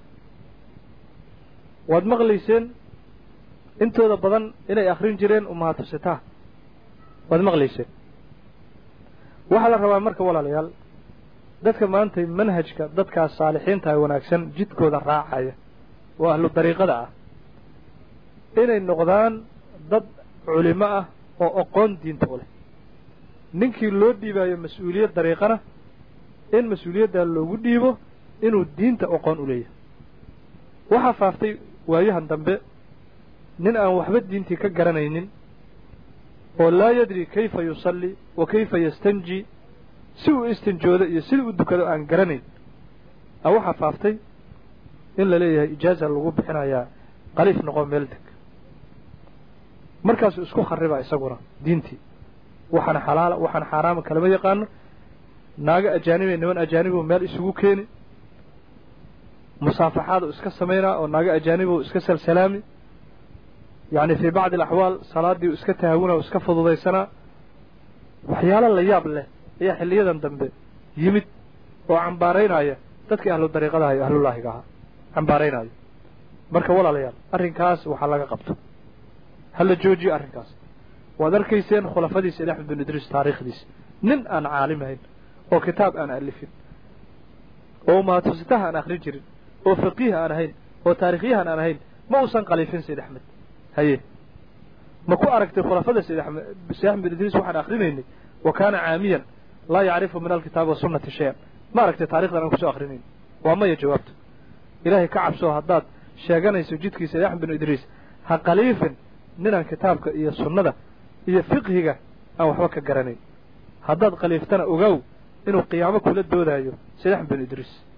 waad maqlayseen intooda badan inay akhrin jireen umahatusitaha waad maqlayseen waxaa la rabaa marka walaalayaal dadka maanta manhajka dadkaas saalixiintaha wanaagsan jidkooda raacaya oo ahlu dariiqada ah inay noqdaan dad culimo ah oo aqoon diinta u leh ninkii loo dhiibaayo mas-uuliyad dariiqana in mas-uuliyaddaa loogu dhiibo inuu diinta aqoon u leeyahay waxaa faaftay waayahan dambe nin aan waxba diintii ka garanaynin oo laa yadri kayfa yusalli wa kayfa yastanji si uu istinjoodo iyo sida u dukado aan garanayn a waxaa faaftay in la leeyahay ijaaza lagu bixinayaa qaliif noqo meel deg markaasuu isku kharibaa isaguna diintii waxaana xalaala waxaana xaaraama kalama yaqaano naago ajaanibee niman ajaanibu meel isugu keeni musaafaxaadu iska samaynaa oo naago ajaanibu iska salsalaami yacni fii bacdi alaxwaal salaadii iska tahaawuna o iska fududaysanaa waxyaalo la yaab leh ayaa xilliyadan dambe yimid oo cambaaraynaya dadkii ahlu dariiqadaha iyo ahlullaahiga ahaa cambaaraynaayo marka walaalayaal arrinkaas waxaa laga qabto ha la joojiyo arrinkaas waad arkayseen khulafadiisa ili axmed bin idriis taariikhdiisa nin aan caalimahayn oo kitaab aan alifin oo umahatusitaha aan akhrin jirin oo faqiih aan ahayn oo taarikhyahan aan ahayn ma uusan qaliifin sayd axmed haye ma ku aragtay khulafada sayd axmed sayd axmed bin idriis waxaan akrinaynay wa kaana caamiyan laa yacrifu min alkitaabi wasunnati shay-an ma aragtay taarikhdan aan kusoo akrinayn waa maya jawaabto ilaahay ka cabsoo haddaad sheeganayso jidkii sayd axmed bin idriis ha qaliifin ninaan kitaabka iyo sunnada iyo fiqhiga aan waxba ka garanayn haddaad khaliiftana ogow inuu qiyaamo kula doodaayo sayd axmed bin idriis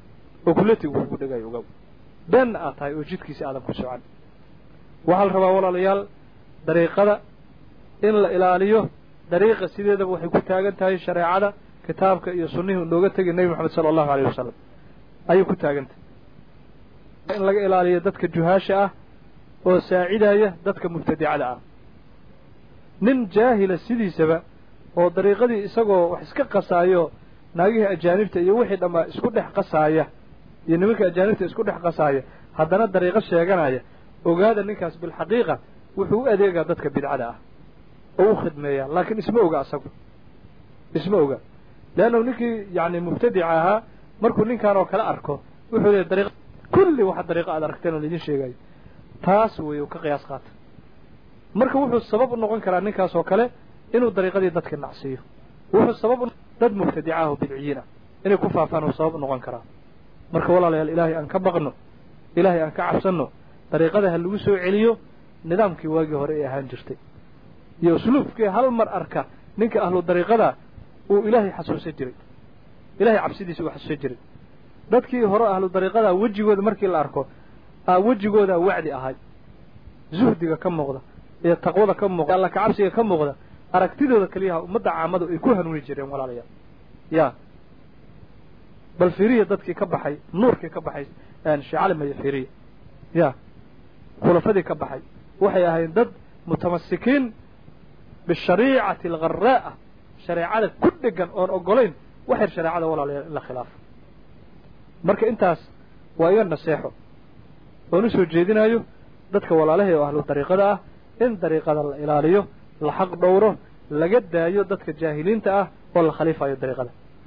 oo kulatigu kugu dhegayo ogaw beenna aad tahay oo jidkiisa aadan ku socan waxaa la rabaa walaalayaal dariiqada in la ilaaliyo dariiqa sideedaba waxay ku taagan tahay shareecada kitaabka iyo sunnihii nooga tegay nebi moxamed sala allahu alayh wasalam ayay ku taagan tahay in laga ilaaliyo dadka juhaasha ah oo saacidaya dadka mubtadicada ah nin jaahila sidiisaba oo dariiqadii isagoo wax iska qasaayo naagihii ajaanibta iyo wixii dhammaa isku dhex qasaaya iyo nimanka ajaanibta isku dhex qasaaya haddana dariiqo sheeganaya ogaada ninkaas bilxaqiiqa wuxuu u adeegaa dadka bidcada ah oo u khidmeeyaa laakiin isma oga asagu isma oga leannahu ninkii yacni mubtadica ahaa markuu ninkaan oo kale arko wuxuu leeyahy dariiq kulli waxa dariiqo aad aragteen oo laidin sheegayo taas weeye u ka qiyaas qaata marka wuxuu sabab u noqon karaa ninkaas oo kale inuu dariiqadii dadka nacsiiyo wuxuu sabab u dad mubtadica ah oo bidciyiin ah inay ku faafaan uu sabab u noqon karaa marka walaalayaal ilaahay aan ka baqno ilaahay aan ka cabsanno dariiqada ha lagu soo celiyo nidaamkii waagii hore ee ahaan jirtay iyo usluubkii hal mar arka ninka ahlu dariiqada uu ilaahay xasuusan jiray ilahay cabsidiisa uu xasuusan jiray dadkii hore ahlu dariiqada wejigooda markii la arko aa wejigooda wacdi ahay zuhdiga ka muuqda iyo taqwada ka muuqda alla kacabsiga ka muuqda aragtidooda keliyaha ummadda caamadu ay ku hanuuni jireen walaalayaal ya bal firiya dadkii ka baxay nuurkii ka baxay sheecali maya firiya ya khulafadii ka baxay waxay ahayn dad mutamasikiin bishariicati algharaa'a shareecada ku dhegan oon ogolayn waxyar shareecada walaalayaal in la khilaafo marka intaas waa iga naseexo oon u soo jeedinayo dadka walaalahay oo ahlu dariiqada ah in dariiqada la ilaaliyo la xaq dhowro laga daayo dadka jaahiliinta ah oo la khaliifayo dariiqada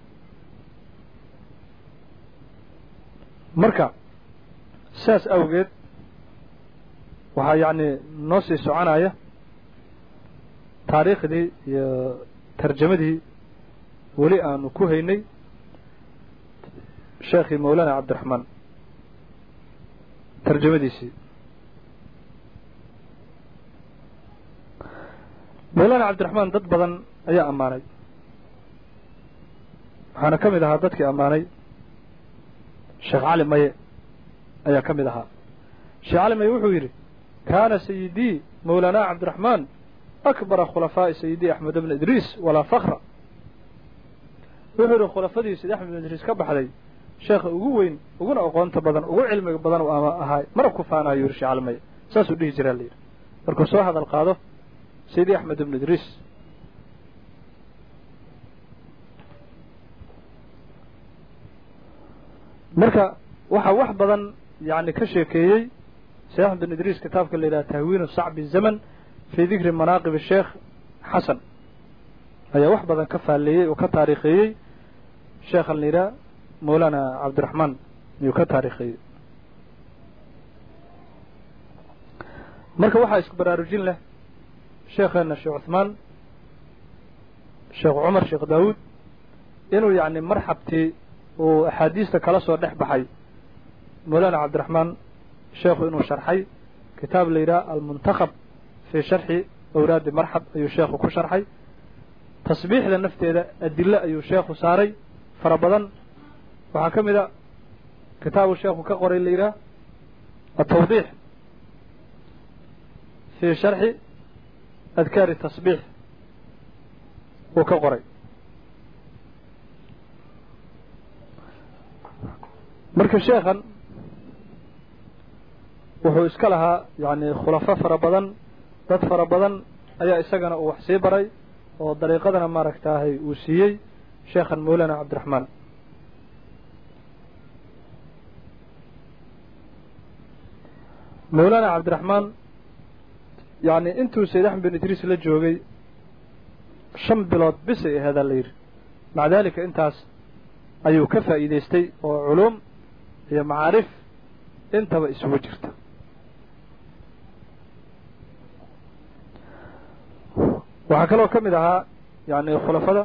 marka saas awgeed waxaa yacni noo sii soconaya taariikhdii iyo tarjamadii weli aanu ku haynay sheekhii mawlana cabdiraxmaan tarjamadiisii mawlana cabdiraxmaan dad badan ayaa ammaanay waxaana ka mid ahaa dadkii ammaanay sheekh cali maye ayaa ka mid ahaa sheekh cali maye wuxuu yidhi kaana sayidii mawlaana cabdiraxmaan akbara khulafaa'i sayidii axmed bna idriis walaa fakra wuxuu yidhi khulafadii sayid axmed bn idriis ka baxday sheekha ugu weyn uguna aqoonta badan ugu cilmiga badan u ama ahaay mana ku faanayo yidhi sheekh cali maye saasuu dhihi jiraa la yidhi markuu soo hadal qaado sayidi axmed ibnu idriis marka waxaa wax badan yani ka sheekeeyey sayid axmed ibn idriis kitaabka la yidhaha tahwiinu sacbi zaman fii dikri manaaqib sheekh xasan ayaa wax badan ka faalleeyey oo ka taariikheeyey sheekhan la yidhaha mawlana cabdiraxmaan ayuu ka taariikheeyey marka waxaa isku baraarujin leh sheekheena sheekh cuثmaan sheekh cumar sheekh daawuud inuu yacni marxabtii uu axaadiista kala soo dhex baxay mawlana cabdiraxmaan sheekhu inuu sharxay kitaab la yidhaha almuntakab fii sharxi awraadi marxab ayuu sheekhu ku sharxay tasbiixda nafteeda adilo ayuu sheekhu saaray fara badan waxaa ka mid a kitaabu sheekhu ka qoray la yidhaha atawdiix fii sharxi adkaari tasbiix uu ka qoray marka sheekhan wuxuu iska lahaa yani khulafo fara badan dad fara badan ayaa isagana uu wax sii baray oo dariiqadana maaragtaahay uu siiyey sheekhan mawlana cabdiraxmaan mawlana cabdiraxmaan yani intuu sayid axmed bin idriis la joogay shan bilood bisay aheedaa la yidhi maca daalika intaas ayuu ka faa'iidaystay oo culuum iyo macaarif intaba isugu jirta waxaa kaloo ka mid ahaa yani khulafada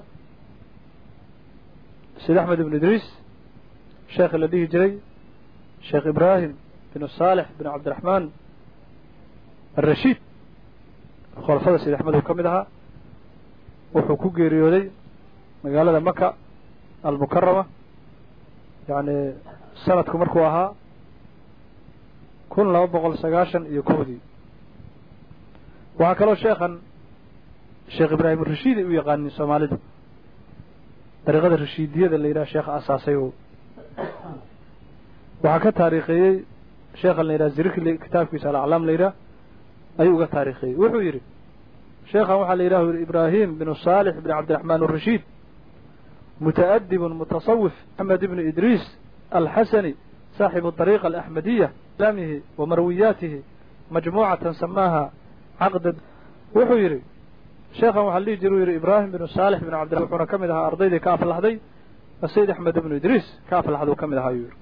sayid axmed ibn idriis sheekhi la dhihi jiray sheekh ibraahim bin saalix bin cabdiraxmaan alrashiid khulafada sayid axmed uu ka mid ahaa wuxuu ku geeriyooday magaalada maka almukarama yani sanadku markuu ahaa kun laba boqol sagaashan iyo kowdii waxaa kaloo sheekhan sheekh ibraahim rashiidi u yaqaanin soomaalidu dariiqada rashiidiyada la yidhaha sheekha asaasay o waxaa ka taariikheeyey sheekhan la yidhaha zirikli kitaabkiisa alaclaam la yidhaah ayuu uga taariikheeyey wuxuu yidhi sheekhan waxaa la yidhaha yidhi ibraahim binu saalix bn cabdiraxmaan arashiid muta'adibun mutasawif axmed ibnu idriis alxasani saaxibu dariiqa alaxmadiya islaamihi wa marwiyaatihi majmuucatan samaaha caqda wuxuu yidhi sheekhan waxaa la dhihi jira u yidhi ibraahim binu saalix binu cabdi wuxuuna ka mid ahaa ardaydii ka aflaxday asayid axmed ibnu idriis ka aflaxduu ka mid ahaa ayuu yidhi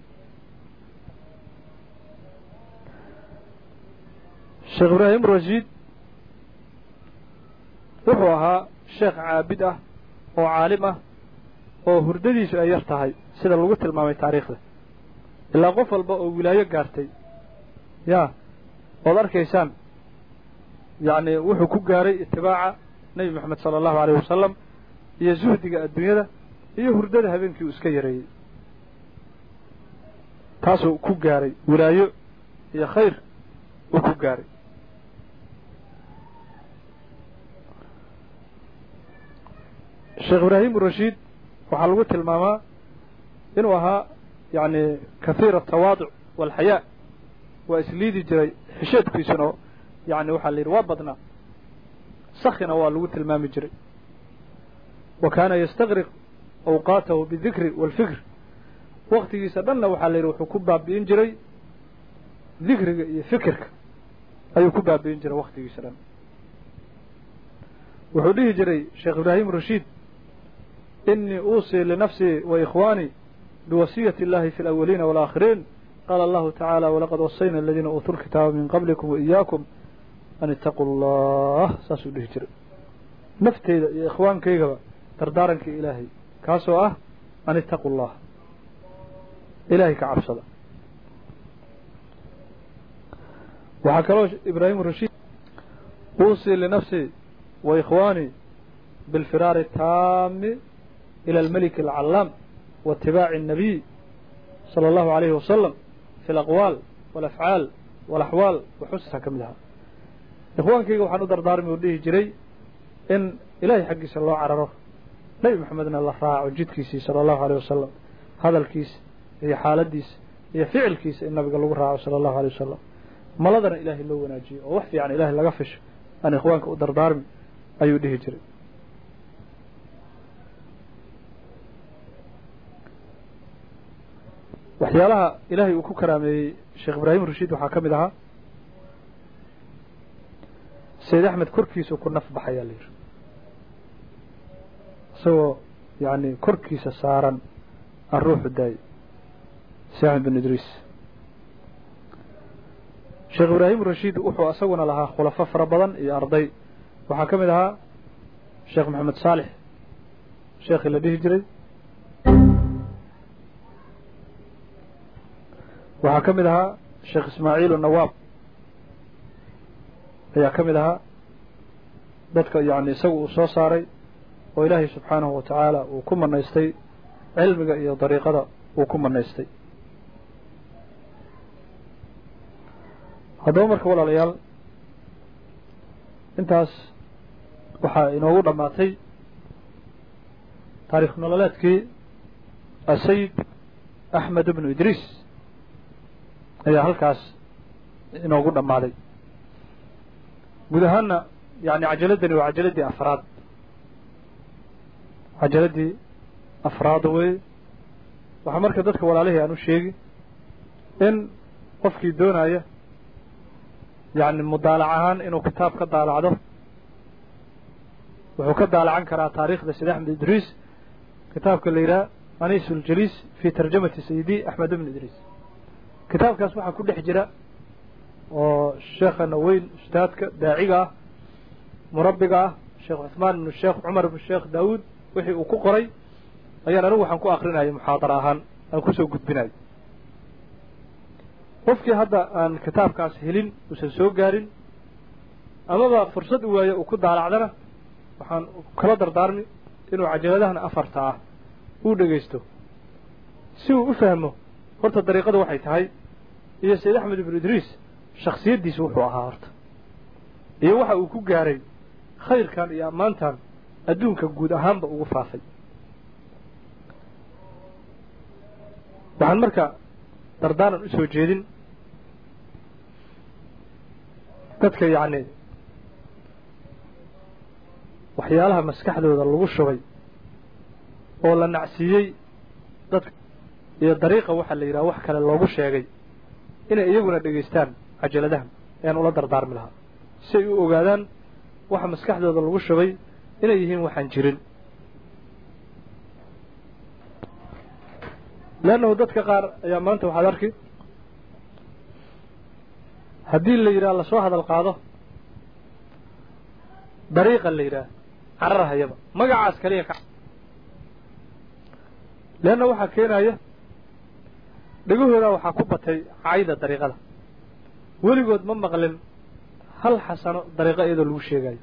sheekh ibraahim rashiid wuxuu ahaa sheekh caabid ah oo caalim ah oo hurdadiisu ay yar tahay sida lagu tilmaamay taariikhda ilaa qof walba oo wilaayo gaartay yaa ood arkaysaan yacni wuxuu ku gaaray itibaaca nebi moxamed sala allahu alayh wasalam iyo zuhdiga adduunyada iyo hurdada habeenkii uu iska yareeyey taasuu ku gaaray wilaayo iyo khayr uu ku gaaray sheekh ibraahim rashiid waxaa lagu tilmaamaa inuu ahaa yacni kahiira atawaaduc waalxayaa waa isliidi jiray xisheedkiisuna yani waxaa la yidhi waa badnaa sakhina waa lagu tilmaami jiray wa kaana yastaqriq awqaatahu bidikri waalfikr waktigiisa dhanna waxaa la yidhi wuxuu ku baabi'in jiray dikriga iyo fikirka ayuu ku baabi'in jiray waktigiisa dhan wuxuu dhihi jiray sheekh ibraahim rashiid inii uusii linafsii wa ikhwaanii biwasiyati اllahi fi alawaliina waalaakhiriin qaala allahu tacaala walaqad wasayna aladiina uutuu lkitaaba min qablikum waiyaakum an itaquu allah saasuu dhihi jiray nafteyda iyo ikhwaankaygaba dardaarankii ilaahay kaasoo ah an itaquu allah ilaahay ka cabsada waxaa kaloo ibraahim rashiid uusii linafsii wa ikhwaanii biاlfiraari taami ilى almeliki alcallaam waitibaaci الnabiy salى allahu alayhi wasalam fi alaqwaal walafcaal walaxwaal waxusa ka mid ahaa ikhwaankayga waxaan u dardaarmi uu dhihi jiray in ilaahay xaggiisa loo cararo nebi moxamedna la raaco jidkiisii sala allahu aleyh wasalam hadalkiisa iyo xaaladiisa iyo ficilkiisa in nabiga lagu raaco sala allahu aleyh wasalam maladana ilaahay loo wanaajiyo oo wax fiican ilaahay laga fisho aan ikhwaanka u dardaarmi ayuu dhihi jiray waxyaalaha ilaahay uu ku karaameeyey sheekh ibraahim rashiid waxaa ka mid ahaa sayid axmed korkiisuu ku naf baxayaa la yidhi isagoo yani korkiisa saaran aan ruuxu daayey sayid axmed bin idriis sheekh ibraahim rashiid wuxuu isaguna lahaa khulafo fara badan iyo arday waxaa ka mid ahaa sheekh maxamed saalix sheekhii la dhihi jiray waxaa ka mid ahaa sheekh ismaaciilu nawaab ayaa ka mid ahaa dadka yani isagu uu soo saaray oo ilaahay subxaanahu wa tacaala uu ku manaystay cilmiga iyo dariiqada uu ku manaystay haddaba marka walaalayaal intaas waxaa inoogu dhammaatay taarikh nololeedkii asayid axmed ibnu idriis ayaa halkaas inoogu dhammaaday guud ahaanna yani cajaladani waa cajaladii afraad cajaladii afraad wey waxaa marka dadka walaalihii aan u sheegi in qofkii doonaya yani mudaalac ahaan inuu kitaab ka daalacdo wuxuu ka daalacan karaa taariikhda sayd axmed idriis kitaabka la yidhaha anis uljaliis fi tarjamati sayidi axmed ibn idriis kitaabkaas waxaa ku dhex jira oo sheekhana weyn ustaadka daaciga ah murabbiga ah sheekh cuثmaan ibnu sheekh cumar ibnu sheekh daawuud wixii uu ku qoray ayaan anigu waxaan ku akrinayay muxaadara ahaan aan kusoo gudbinayo qofkii hadda aan kitaabkaas helin uusan soo gaarin amaba fursad u waayo uu ku daalacdana waxaan kala dardaarmi inuu cajaladahana afarta ah uu dhegaysto si uu u fahmo horta dariiqadu waxay tahay iyo sayid axmed ibnu idriis shaksiyaddiisu wuxuu ahaa horta iyo waxa uu ku gaaray khayrkan iyo ammaantan adduunka guud ahaanba ugu faafay waxaan marka dardaaran u soo jeedin dadka yacni waxyaalaha maskaxdooda lagu shubay oo la nacsiiyey dadka iyo dariiqa waxaa la yidhaha wax kale loogu sheegay inay iyaguna dhegaystaan cajaladahan ayaan ula dardaarmi lahaa si ay u ogaadaan waxa maskaxdooda lagu shubay inay yihiin waxaan jirin leannahu dadka qaar ayaa maanta waxaad arki haddii la yidhaha lasoo hadal qaado dariiqa la yidhaha cararhayaba magacaas kaliya ka leanna waxaa keenaya dhegahoodaa waxaa ku batay cayda dariiqada weligood ma maqlin hal xasano dariiqo iyadoo lagu sheegayo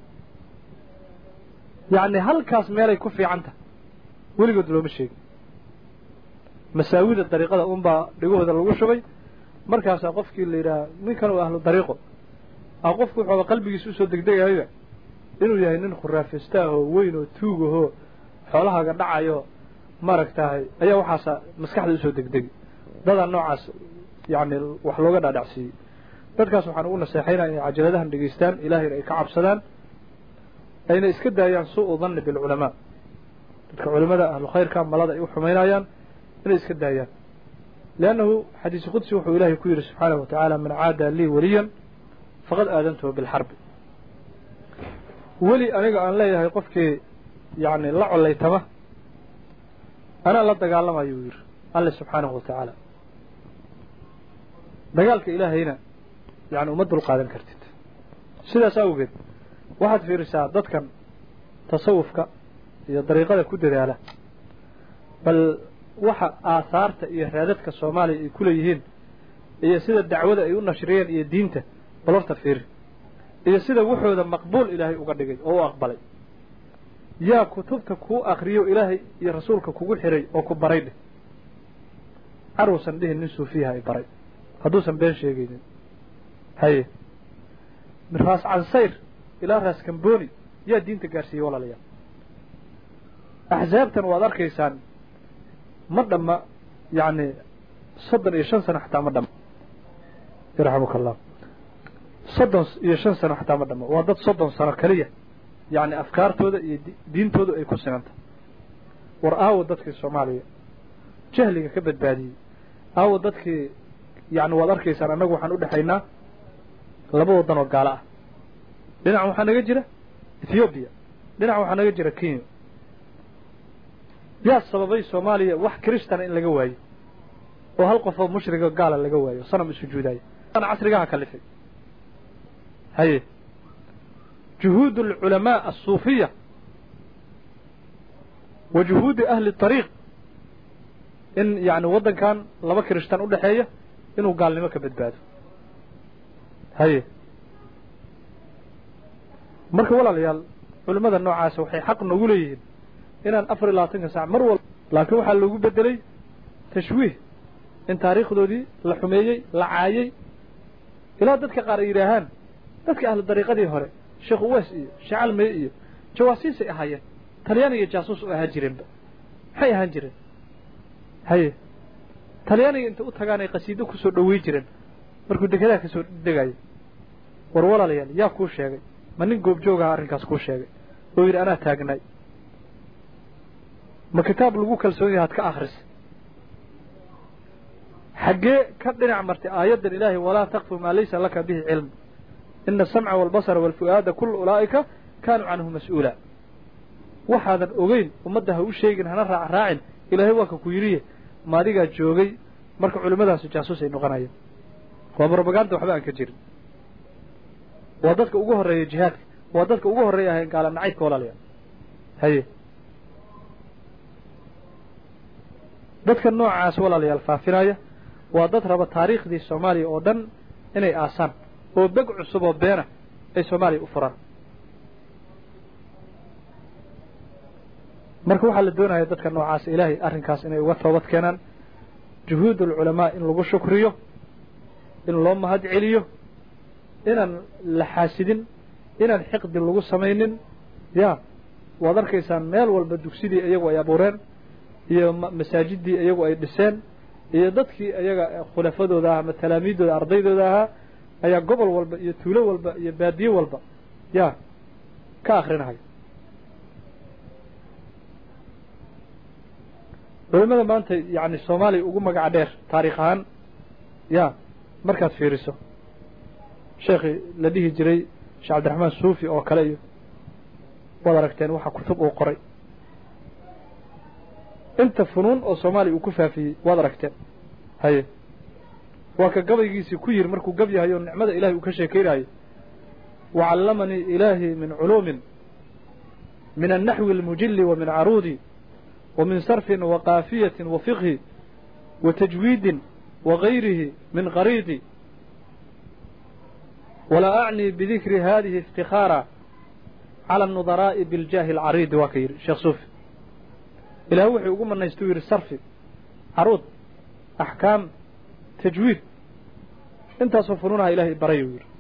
yacni halkaas meelay ku fiican tahay weligood looma sheegin masaawida dariiqada unbaa dhegahooda lagu shubay markaasaa qofkii la yidhaha ninkan uu ahlu dariiqo a qofku wuxuuba qalbigiisa usoo degdegayaba inuu yahay nin khuraafista ahoo weyn oo tuug ahoo xoolahaaga dhacayo maaragtahay ayaa waxaasa maskaxda usoo degdegi dadaa noocaas yacni wax looga dhaadhacsiiyey dadkaas waxaan ugu naseexaynaya inay cajaladahan dhegaystaan ilaahayna ay ka cabsadaan ayna iska daayaan suu-u danni bilculamaa dadka culimada ahlu khayrka malada ay u xumaynayaan inay iska daayaan liannahu xadiisi qudsi wuxuu ilaahay ku yidhi subxaanahu wa tacaala man caada lii weliyan faqad aadantuhu bilxarbi weli aniga aan leeyahay qofkii yacni la collaytama anaa la dagaalamayuu yidhi alle subxaanahu wa tacaala dagaalka ilaahayna yani uma dul qaadan kartid sidaas awgeed waxaad fiirisaa dadkan tasawufka iyo dariiqada ku dadaala bal waxa aahaarta iyo raadadka soomaaliya ay ku leeyihiin iyo sida dacwada ay u nashriyeen iyo diinta bal horta fiiri iyo sida wuxooda maqbuul ilaahay uga dhigay oo u aqbalay yaa kutubta kuu akriyo ilaahay iyo rasuulka kugu xiray oo ku baray dheh caruusan dhihin nin suufiyaha ay baray hadduusan been sheegaynin haye min raas cansayr ilaa raas kamboni yaa diinta gaarsiiyey walaalayaal axsaabtan waad arkaysaan ma dhamma yacni soddon iyo shan sano xataa ma dhamma yarxamuka allah soddon iyo shan sano xataa ma dhamma waa dad soddon sano keliya yacni afkaartooda iyo diintooda ay ku sinanta war aawo dadkii soomaaliya jahliga ka badbaadiyey aawo dadkii yacni waad arkaysaan annagu waxaan u dhexaynaa laba waddan oo gaalo ah dhinacan waxaa naga jira ethoobiya dhinacan waxaa naga jira kenya yaa sababay soomaaliya wax kristana in laga waayo oo hal qofoo mushriga gaala laga waayo sanam isujuudaayo casrigaha kalifay haye juhuud alculamaa alsuufiya wa juhuudi ahli طariiq in yani waddankan laba kirishtan u dhexeeya inuu gaalnimo ka badbaado haye marka walaalayaal culimmada noocaasa waxay xaq noogu leeyihiin inaan afar iyo labaatanka saac mar walba laakiin waxaa loogu bedelay tashwiih in taariikhdoodii la xumeeyey la caayey ilaa dadka qaar ay yidhaahaan dadka ahlu dariiqadii hore sheekh uweys iyo shacalmeye iyo jawaasiisay ahaayeen talyaaniga jaasuus u ahaan jireenba maxay ahaan jireen haye talyaaniga inta u tagaan ay qasiido kusoo dhowey jireen markuu dekedaha kasoo degayo war walaalayaal yaa kuu sheegay ma nin goobjoogaha arrinkaas kuu sheegay oo yidhi anaa taagnaay ma kitaab lagu kalsoon yahay ad ka akhrisa xaggee ka dhinac martay aayaddan ilaahay walaa takfu maa laysa laka bihi cilm ina asamca waalbasara waalfu'aada kula ulaa'ika kaanuu canhu mas-uula waxaadan ogeyn ummadda ha u sheegin hana raac raacin ilaahay waa ka ku yidhiye ma adigaa joogay marka culimmadaasi jaasuus ay noqonayeen waa brobaganda waxba aan ka jirin waa dadka ugu horreeya jihaadka waa dadka ugu horreeya ahayn gaala nacaydka walaalayaal haye dadka noocaas walaalayaal faafinaya waa dad raba taariikhdii soomaaliya oo dhan inay aasaan oo beg cusub oo beena ay soomaaliya u furaan marka waxaa la doonaya dadka noocaas ilaahay arrinkaas inay uga toobad keenaan juhuud alculamaa in lagu shukriyo in loo mahad celiyo inaan la xaasidin inaan xiqdi lagu samaynin ya waad arkaysaan meel walba dugsidii iyagu ay abuureen iyo masaajidii iyagu ay dhiseen iyo dadkii iyaga khulafadooda ah ama talaamiiddooda ardaydooda ahaa ayaa gobol walba iyo tuulo walba iyo baadiye walba ya ka akrinahay culimada maanta yani soomaaliya ugu magaca dheer taarikh ahaan ya markaad fiiriso sheekhii la dhihi jiray sheekh cabdiraxmaan suufi oo kale iyo waad aragteen waxa kutub uu qoray inta funuun oo soomaaliya uu ku faafiyey waad aragteen haye waa ka gabaygiisii ku yiri markuu gabyahayo nicmada ilahay uu ka sheekeynayo wacallamanii ilaahi min culuumin min annaxwi almujili wa min caruudi wa min sarfin wa kaafiyatin wa fiqhi wa tajwiidin wa gayrihi min qariidi walaa acnii bidikri hadihi iftikhaara cala anudaraa'i biljaahi alcariidi waa ka yidhi sheekh suufi ilaah wuxuu ugu manaysta u yidhi sarfi caruud axkaam tajwiid intaasoo funuunaha ilahay baray uu yidhi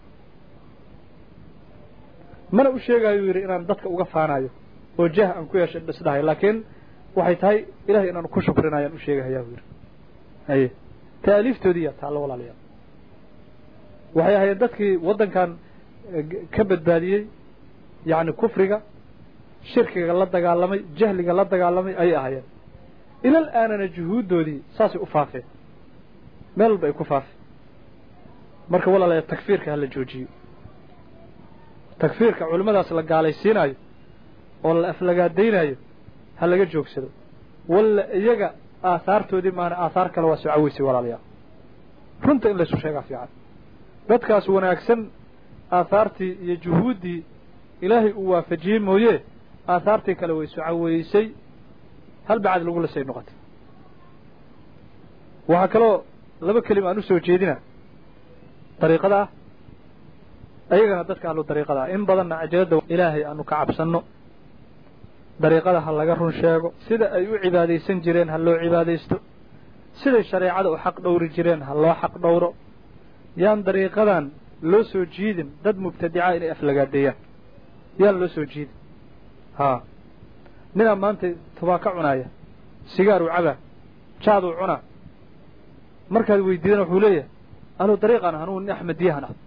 mana u sheegayo yidhi inaan dadka uga faanayo oo jah aan ku yeeshay dhisdhahay laakiin waxay tahay ilahay inaan ku shukrinayaan u sheegahayaa u yidhi haye taaliiftoodiiya taallo walaalayaal waxay ahayd dadkii waddankan ka badbaadiyey yacni kufriga shirkiga la dagaalamay jahliga la dagaalamay ayay ahaayeen ilal aanana juhuuddoodii saasay u faafeen meel walba ay ku faafeen marka walaalayaal takfiirka ha la joojiyo takfiirka culimmadaas la gaalaysiinayo oo la aflagaadaynaayo ha laga joogsado walla iyaga aahaartoodii maana aahaar kale waa soo caweysay walaalayaal runta in laysu sheegaa fiican dadkaas wanaagsan aahaartii iyo juhuuddii ilaahay uu waafajiyey mooye aahaartii kale way soo caweysay hal bacad lagu lisay noqotay waxaa kaloo laba kelima aan u soo jeedina dariiqada ah ayagana dadka ahlu dariiqada ah in badanna cajaladda ilaahay aanu ka cabsanno dariiqada ha laga run sheego sida ay u cibaadaysan jireen ha loo cibaadaysto siday shareecada u xaq dhowri jireen ha loo xaq dhowro yaan dariiqadan loo soo jiidin dad mubtadica inay aflagaadeeyaan yaan loo soo jiidin haa ninaa maanta tubaaka cunaaya sigaaruu cabaa jaaduu cunaa markaad weydiidana wuxuu leeyahay anuu dariiqan ah anuu nin axmediyahan ah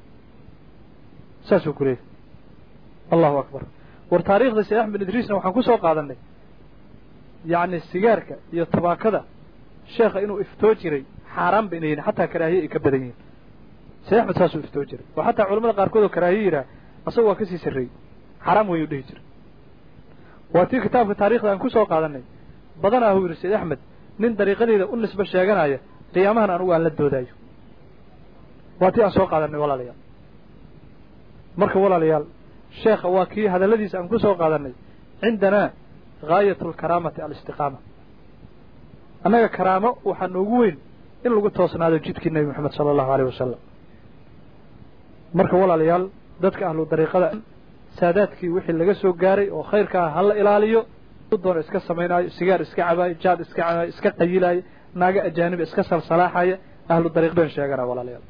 saasuu ku leeyahay allahu akbar war taariikhda sheekh axmed idriisna waxaan ku soo qaadanay yacni sigaarka iyo tubaakada sheekha inuu iftoo jiray xaaraan ba inay yihin xataa karaahiye ay ka badan yihiin sheekh axmed saasuu iftoo jiray oo xataa culamada qaarkood oo karaahiye yidhaah asaga waa ka sii sarreeyey xaaraam wayuu dhihi jiray waa tii kitaabka taarikhda aan ku soo qaadanay badanaa huu yidhi sheekh axmed nin dariiqadeeda u nisbo sheeganaya qiyaamahan anugu aan la doodaayo waa tii aan soo qaadanay walaalayaal marka walaalayaal sheekha waa kii hadalladiisa aan ku soo qaadanay cindanaa gaayatu alkaraamati alistiqaama annaga karaamo waxaa noogu weyn in lagu toosnaado jidkii nebi moxamed sala allahu aleyh wasalam marka walaalayaal dadka ahlu dariiqada saadaadkii wixii laga soo gaaray oo khayrkaa ha la ilaaliyo doona iska samaynaayo sigaar iska cabaayo jaad iska cabaayo iska qayilaayo naaga ajaaniba iska salsalaaxaya ahlu dariiq been sheegana walaalayaal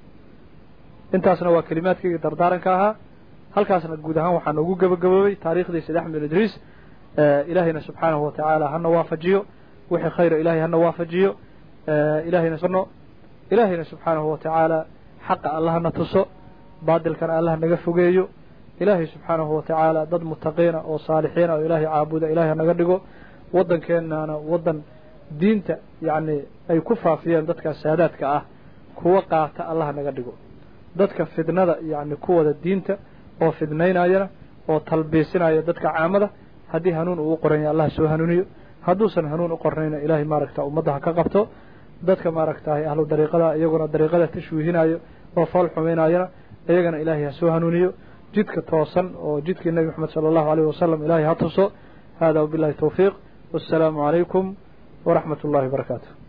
intaasna waa kelimaadkaygii dardaaranka ahaa halkaasna guud ahaan waxaa noogu gabagaboobay taariikhdii sayd axmed idriis ilaahayna subxaanahu watacaala hana waafajiyo wixii khayra ilahay hana waafajiyo ilahayna ilaahayna subxaanahu watacaala xaqa allahana tuso baadilkana allah naga fogeeyo ilaahay subxaanahu watacaala dad mutaqiina oo saalixiina oo ilaahay caabuda ilahay hanaga dhigo waddankeenana waddan diinta yacni ay ku faafiyeen dadkaas saadaadka ah kuwa qaata allah naga dhigo dadka fidnada yacni kuwada diinta oo fidnaynayana oo talbiisinaya dadka caamada haddii hanuun uu u qoranya allah soo hanuuniyo hadduusan hanuun u qornayna ilaahay maaragta ummadda ha ka qabto dadka maaragtahay ahlu dariiqada iyaguna dariiqada tashwiihinayo oo fool xumaynayana iyagana ilaahay ha soo hanuuniyo jidka toosan oo jidkii nebi moxamed sala allahu aleyh wasalam ilaahay ha tuso hada wabillahi tawfiiq wassalaamu calaykum waraxmat ullahi wabarakaatu